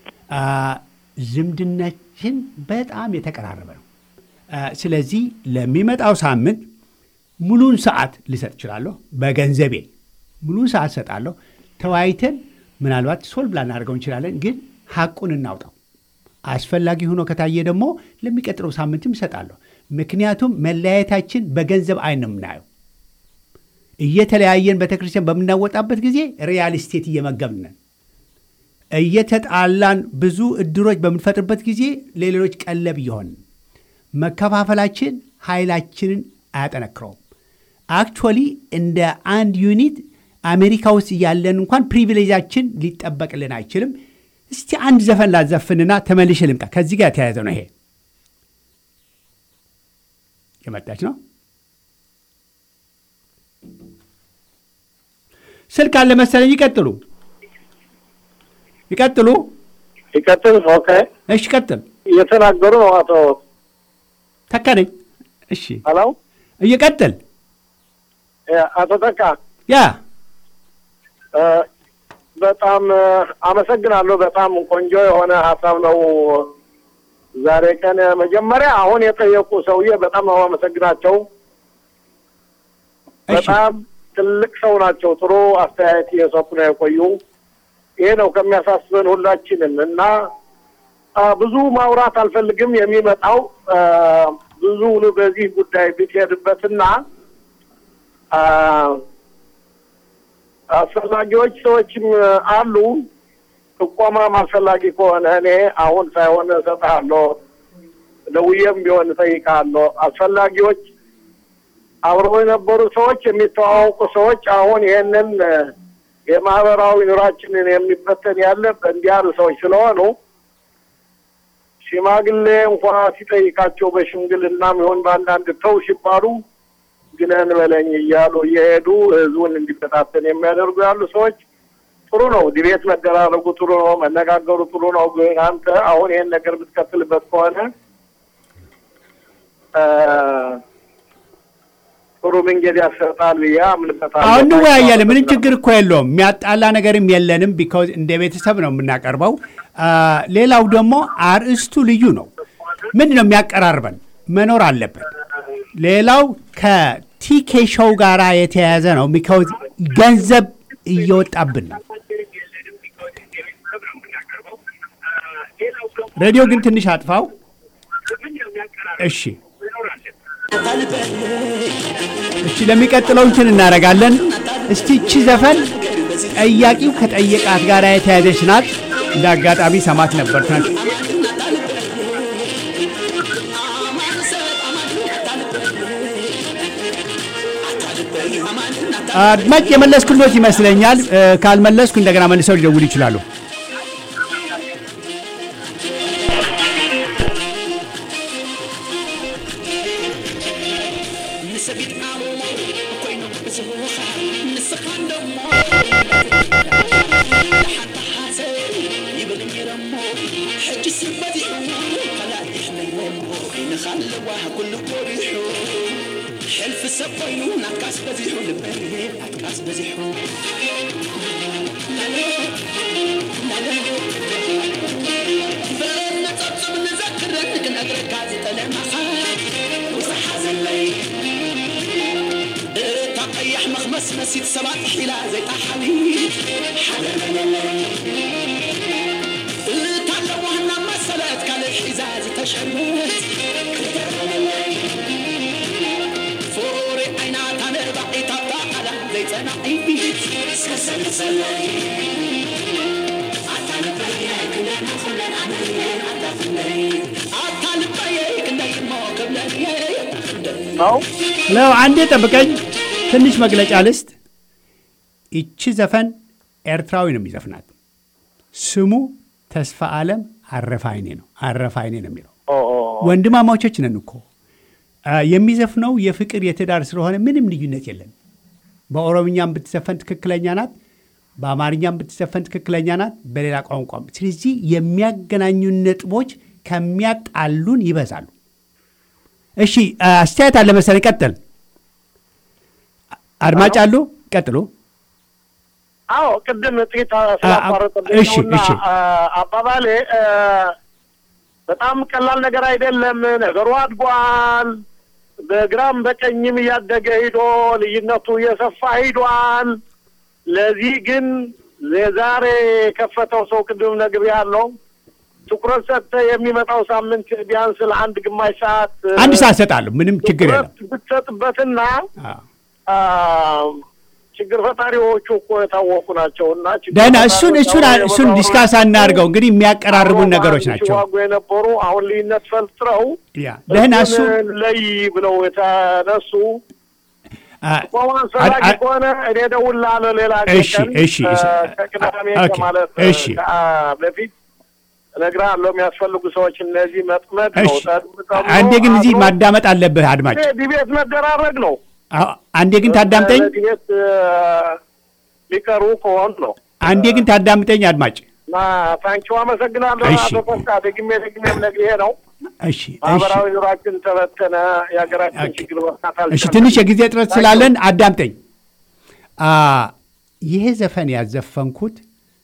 ዝምድናችን በጣም የተቀራረበ ነው። ስለዚህ ለሚመጣው ሳምንት ሙሉን ሰዓት ልሰጥ እችላለሁ። በገንዘቤ ሙሉን ሰዓት ሰጣለሁ። ተወያይተን ምናልባት ሶልቭ ላናደርገው እንችላለን፣ ግን ሀቁን እናውጣው። አስፈላጊ ሆኖ ከታየ ደግሞ ለሚቀጥለው ሳምንትም እሰጣለሁ። ምክንያቱም መለያየታችን በገንዘብ አይን ነው የምናየው። እየተለያየን ቤተክርስቲያን በምናወጣበት ጊዜ ሪያል ስቴት እየመገብን ነን። እየተጣላን ብዙ እድሮች በምንፈጥርበት ጊዜ ለሌሎች ቀለብ እየሆንን መከፋፈላችን ኃይላችንን አያጠነክረውም። አክቹዋሊ እንደ አንድ ዩኒት አሜሪካ ውስጥ እያለን እንኳን ፕሪቪሌጃችን ሊጠበቅልን አይችልም። እስቲ አንድ ዘፈን ላዘፍንና ተመልሼ ልምጣ። ከዚህ ጋር የተያያዘ ነው። ይሄ የመጣች ነው። ስልክ አለ መሰለኝ። ይቀጥሉ ይቀጥሉ ይቀጥል። ኦኬ፣ እሺ፣ ቀጥል። እየተናገሩ ነው አቶ ተካነኝ። እሺ፣ ሄሎ፣ እየቀጥል አቶ ተካ ያ በጣም አመሰግናለሁ። በጣም ቆንጆ የሆነ ሀሳብ ነው። ዛሬ ቀን መጀመሪያ አሁን የጠየቁ ሰውዬ በጣም ነው አመሰግናቸው። እሺ፣ በጣም ትልቅ ሰው ናቸው። ጥሩ አስተያየት እየሰጡ ነው የቆዩ። ይሄ ነው ከሚያሳስበን ሁላችንም እና አ፣ ብዙ ማውራት አልፈልግም። የሚመጣው አ፣ ብዙ በዚህ ጉዳይ ብትሄድበትና አ፣ አስፈላጊዎች ሰዎችም አሉ። ጥቆማም አስፈላጊ ከሆነ እኔ አሁን ሳይሆን እሰጥሃለሁ፣ ደውዬም ቢሆን እጠይቅሃለሁ። አስፈላጊዎች አብረው የነበሩ ሰዎች፣ የሚተዋወቁ ሰዎች አሁን ይሄንን የማህበራዊ ኑራችንን የሚበተን ያለ እንዲህ ያሉ ሰዎች ስለሆኑ ሽማግሌ እንኳ ሲጠይቃቸው በሽምግልናም ይሁን በአንዳንድ ተው ሲባሉ ግነን በለኝ እያሉ እየሄዱ ህዝቡን እንዲበታተን የሚያደርጉ ያሉ ሰዎች ጥሩ ነው። ዲቤት መደራረጉ ጥሩ ነው። መነጋገሩ ጥሩ ነው። ግን አንተ አሁን ይሄን ነገር ብትቀጥልበት ከሆነ እ፣ ጥሩ መንገድ ያሰጣል ብዬ አምንበታለሁ። አሁን እንወያያለን። ምንም ችግር እኮ የለውም። የሚያጣላ ነገርም የለንም። ቢካውዝ እንደ ቤተሰብ ነው የምናቀርበው። አ፣ ሌላው ደግሞ አርእስቱ ልዩ ነው። ምንድን ነው የሚያቀራርበን? መኖር አለበት። ሌላው ከቲኬ ሾው ጋር የተያያዘ ነው። ቢካውዝ ገንዘብ እየወጣብን ነው። ሬዲዮ ግን ትንሽ አጥፋው። እሺ እቺ ለሚቀጥለው እንትን እናደርጋለን። እስቲ እቺ ዘፈን ጠያቂው ከጠየቃት ጋር የተያዘች ናት። እንደ አጋጣሚ ሰማት ነበር ትናንት። አድማጭ የመለስኩሎት ይመስለኛል። እ፣ ካልመለስኩ እንደገና መልሰው ሊደውሉ ይችላሉ። ሕልፊ ሰብ ኮይኑ ናትካስ በዚሑ ልበይ ናትካስ በዚሑ በነፀብፅብ ንዘክረን ክነግረካ ዝጠለማኻ ውፅሓ ዘለይ እታ ቀያሕ መኽመስ መሲት ሰባት ሒላ ዘይጣሓሊት ሓደ መለለይ እታ ለዋህና መሰለት ካልእ ሒዛ ዝተሸርበት ክተመለለይ ፍሩሪ ዓይናታ ንባዒታ ጣዓላ ዘይፀናዒት ስከሰልሰለይ አታ ልበየይ ክንደይ እሞ ክብለየይ ነው ለው አንዴ ጠብቀኝ፣ ትንሽ መግለጫ ልስጥ። ይቺ ዘፈን ኤርትራዊ ነው የሚዘፍናት። ስሙ ተስፋ ዓለም አረፋይኔ ነው። አረፋይኔ ነው የሚለው። ኦ፣ ኦ፣ ወንድማማቾች ነን እኮ አ፣ የሚዘፍነው የፍቅር የትዳር ስለሆነ ምንም ልዩነት የለም። በኦሮምኛም ብትዘፈን ትክክለኛ ናት፣ በአማርኛም ብትዘፈን ትክክለኛ ናት፣ በሌላ ቋንቋም። ስለዚህ የሚያገናኙን ነጥቦች ከሚያጣሉን ይበዛሉ። እሺ አ፣ አስተያየት አለ መሰለኝ። ቀጥል። አድማጭ አሉ፣ ቀጥሉ። አዎ ቅድም ጥቂት ስላቋረጥልኝ እሺ፣ ነውና እሺ። አ፣ አባባሌ አ፣ በጣም ቀላል ነገር አይደለም። ነገሩ አድጓል። በግራም በቀኝም እያደገ ሂዶ ልዩነቱ እየሰፋ ሂዷል። ለዚህ ግን የዛሬ የከፈተው ሰው ቅድም ነግሬ ያለው ትኩረት ሰጥተህ የሚመጣው ሳምንት ቢያንስ ለአንድ ግማሽ ሰዓት አንድ ሰዓት እሰጣለሁ። ምንም ችግር የለም። ትኩረት ብትሰጥበትና አዎ። አ፣ ችግር ፈጣሪዎቹ እኮ የታወቁ ናቸው እና ችግር ደህና እሱን ፈጣሪዎች እሱን አሁን እሱን የመጣው ዲስካስ አናድርገው። እንግዲህ የሚያቀራርቡን ነገሮች ናቸው። ሲዋጉ የነበሩ አሁን ልዩነት ፈልጥረው ያ ደህና እሱ እሱን ለይ ብለው የተነሱ አ፣ ቆሞ አስፈላጊ አ- አ- ከሆነ እኔ እደውልልሃለሁ ሌላ እሺ፣ ቀን እሺ፣ እ፣ እሺ። ከቅዳሜ ኦኬ፣ ከማለት እሺ። አ፣ በፊት እነግርሃለሁ። የሚያስፈልጉ ሰዎች እነዚህ መጥመድ ነው። እሺ። ጠብቀው አንዴ ግን እዚህ አብሮ ማዳመጥ አለብህ አድማጭ። ይሄ ዲቤት መደራረግ ነው። አዎ፣ አንዴ ግን ታዳምጠኝ፣ ዲቤት እ፣ ሊቀሩ ከሆኑ ነው አንዴ ግን ታዳምጠኝ አድማጭ። እና ታንኪው አመሰግናለሁ። እሺ። አቶ ተስፋ ደግሜ ደግሜ ነግሬ ነው እሺ፣ እሺ፣ ማህበራዊ ኑሯችን ተበተነ። የሀገራችን ኦኬ። ችግር መፍታት እሺ። አልቻልንም። ትንሽ የጊዜ እጥረት ስላለን አዳምጠኝ። አ፣ ይሄ ዘፈን ያዘፈንኩት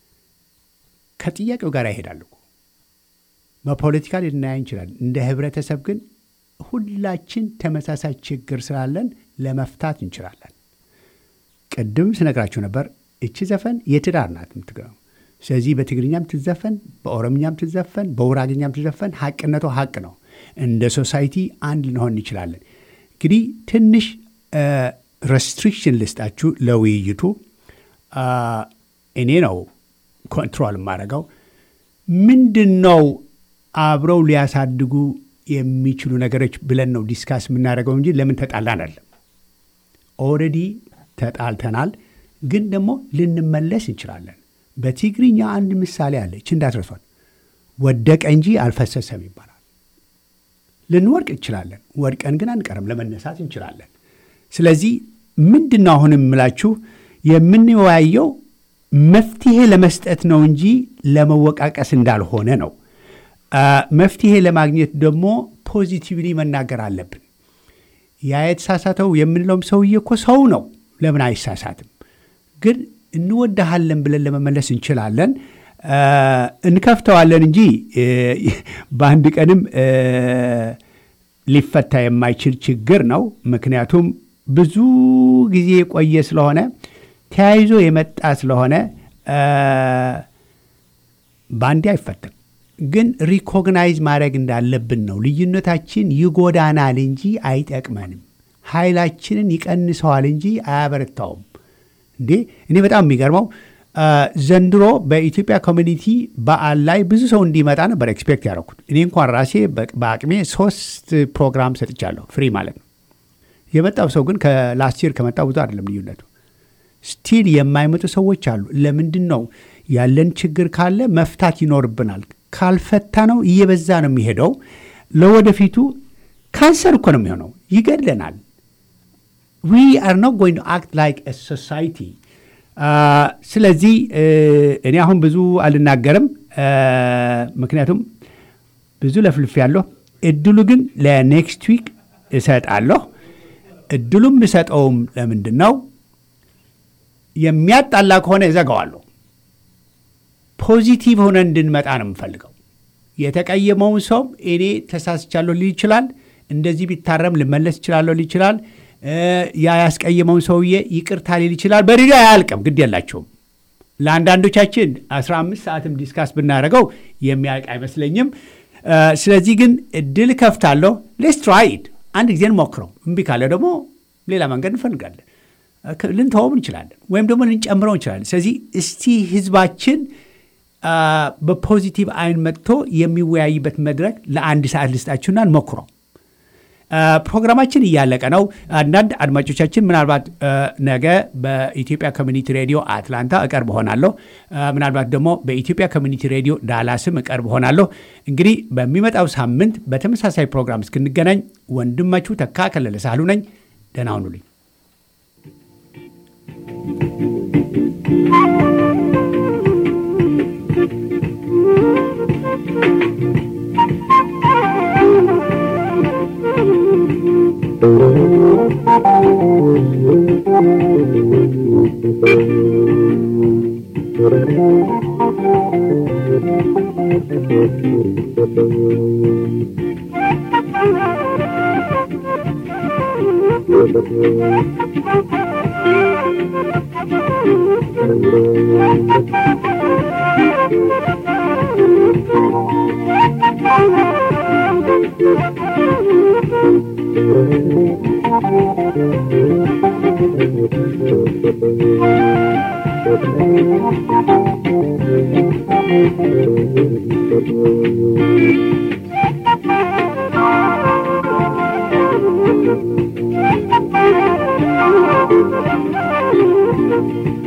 ከጥያቄው ጋር ይሄዳል እኮ በፖለቲካ ልናያ እንችላለን። እንደ ህብረተሰብ ግን ሁላችን ተመሳሳይ ችግር ስላለን ለመፍታት እንችላለን። ቅድም ስነግራችሁ ነበር። እቺ ዘፈን የትዳር ናት የምትገባው። ስለዚህ በትግርኛም ትዘፈን፣ በኦሮምኛም ትዘፈን፣ በውራግኛም ትዘፈን፣ ሀቅነቷ ሀቅ ነው። እንደ ሶሳይቲ አንድ ልንሆን እንችላለን። እንግዲህ ትንሽ ሬስትሪክሽን ልስጣችሁ ለውይይቱ። አ፣ እኔ ነው ኮንትሮል የማደርገው። ምንድን ነው አብረው ሊያሳድጉ የሚችሉ ነገሮች ብለን ነው ዲስካስ የምናደርገው እንጂ ለምን ተጣላን አለም ኦልሬዲ ተጣልተናል፣ ግን ደግሞ ልንመለስ እንችላለን። በትግርኛ አንድ ምሳሌ አለች እንዳትረሷል። ወደቀ እንጂ አልፈሰሰም ይባላል። ልንወድቅ እንችላለን፣ ወድቀን ግን አንቀርም፣ ለመነሳት እንችላለን። ስለዚህ ምንድን ነው አሁን የምላችሁ የምንወያየው መፍትሄ ለመስጠት ነው እንጂ ለመወቃቀስ እንዳልሆነ ነው። መፍትሄ ለማግኘት ደግሞ ፖዚቲቭሊ መናገር አለብን። ያ የተሳሳተው የምንለውም ሰውዬ እኮ ሰው ነው። ለምን አይሳሳትም? ግን እንወድሃለን ብለን ለመመለስ እንችላለን። እንከፍተዋለን እንጂ በአንድ ቀንም ሊፈታ የማይችል ችግር ነው። ምክንያቱም ብዙ ጊዜ የቆየ ስለሆነ ተያይዞ የመጣ ስለሆነ በአንዴ አይፈታም። ግን ሪኮግናይዝ ማድረግ እንዳለብን ነው። ልዩነታችን ይጎዳናል እንጂ አይጠቅመንም። ኃይላችንን ይቀንሰዋል እንጂ አያበረታውም። እንዴ እኔ በጣም የሚገርመው ዘንድሮ በኢትዮጵያ ኮሚኒቲ በዓል ላይ ብዙ ሰው እንዲመጣ ነበር ኤክስፔክት ያደረኩት። እኔ እንኳን ራሴ በአቅሜ ሶስት ፕሮግራም ሰጥቻለሁ፣ ፍሪ ማለት ነው። የመጣው ሰው ግን ከላስት ይር ከመጣው ብዙ አይደለም ልዩነቱ። ስቲል የማይመጡ ሰዎች አሉ። ለምንድን ነው? ያለን ችግር ካለ መፍታት ይኖርብናል። ካልፈታ ነው እየበዛ ነው የሚሄደው። ለወደፊቱ ካንሰር እኮ ነው የሚሆነው፣ ይገድለናል። ዊ አር ኖት ጎይንግ ቱ አክት ላይክ ሶሳይቲ። ስለዚህ እኔ አሁን ብዙ አልናገርም፣ ምክንያቱም ብዙ ለፍልፍ ያለሁ። እድሉ ግን ለኔክስት ዊክ እሰጣለሁ። እድሉም እሰጠውም ለምንድን ነው የሚያጣላ ከሆነ እዘጋዋለሁ። ፖዚቲቭ ሆነ እንድንመጣ ነው የምፈልገው። የተቀየመውን ሰው እኔ ተሳስቻለሁ ሊል ይችላል። እንደዚህ ቢታረም ልመለስ ይችላለሁ ሊል ይችላል። ያ ያስቀየመውን ሰውዬ ይቅርታ ሊል ይችላል። በሬዲዮ አያልቅም፣ ግድ የላቸውም። ለአንዳንዶቻችን 15 ሰዓትም ዲስካስ ብናደርገው የሚያልቅ አይመስለኝም። ስለዚህ ግን እድል ከፍታለሁ። ሌስ ትራይድ አንድ ጊዜ እንሞክረው። እምቢ ካለ ደግሞ ሌላ መንገድ እንፈልጋለን። ልንተወውም እንችላለን፣ ወይም ደግሞ ልንጨምረው እንችላለን። ስለዚህ እስቲ ህዝባችን በፖዚቲቭ አይን መጥቶ የሚወያይበት መድረክ ለአንድ ሰዓት ልስጣችሁና እንሞክረው። ፕሮግራማችን እያለቀ ነው። አንዳንድ አድማጮቻችን ምናልባት ነገ በኢትዮጵያ ኮሚኒቲ ሬዲዮ አትላንታ እቀርብ ሆናለሁ። ምናልባት ደግሞ በኢትዮጵያ ኮሚኒቲ ሬዲዮ ዳላስም እቀርብ ሆናለሁ። እንግዲህ በሚመጣው ሳምንት በተመሳሳይ ፕሮግራም እስክንገናኝ ወንድማችሁ ተካ ከለለ ሳህሉ ነኝ። ደህና ሁኑልኝ። Thank you.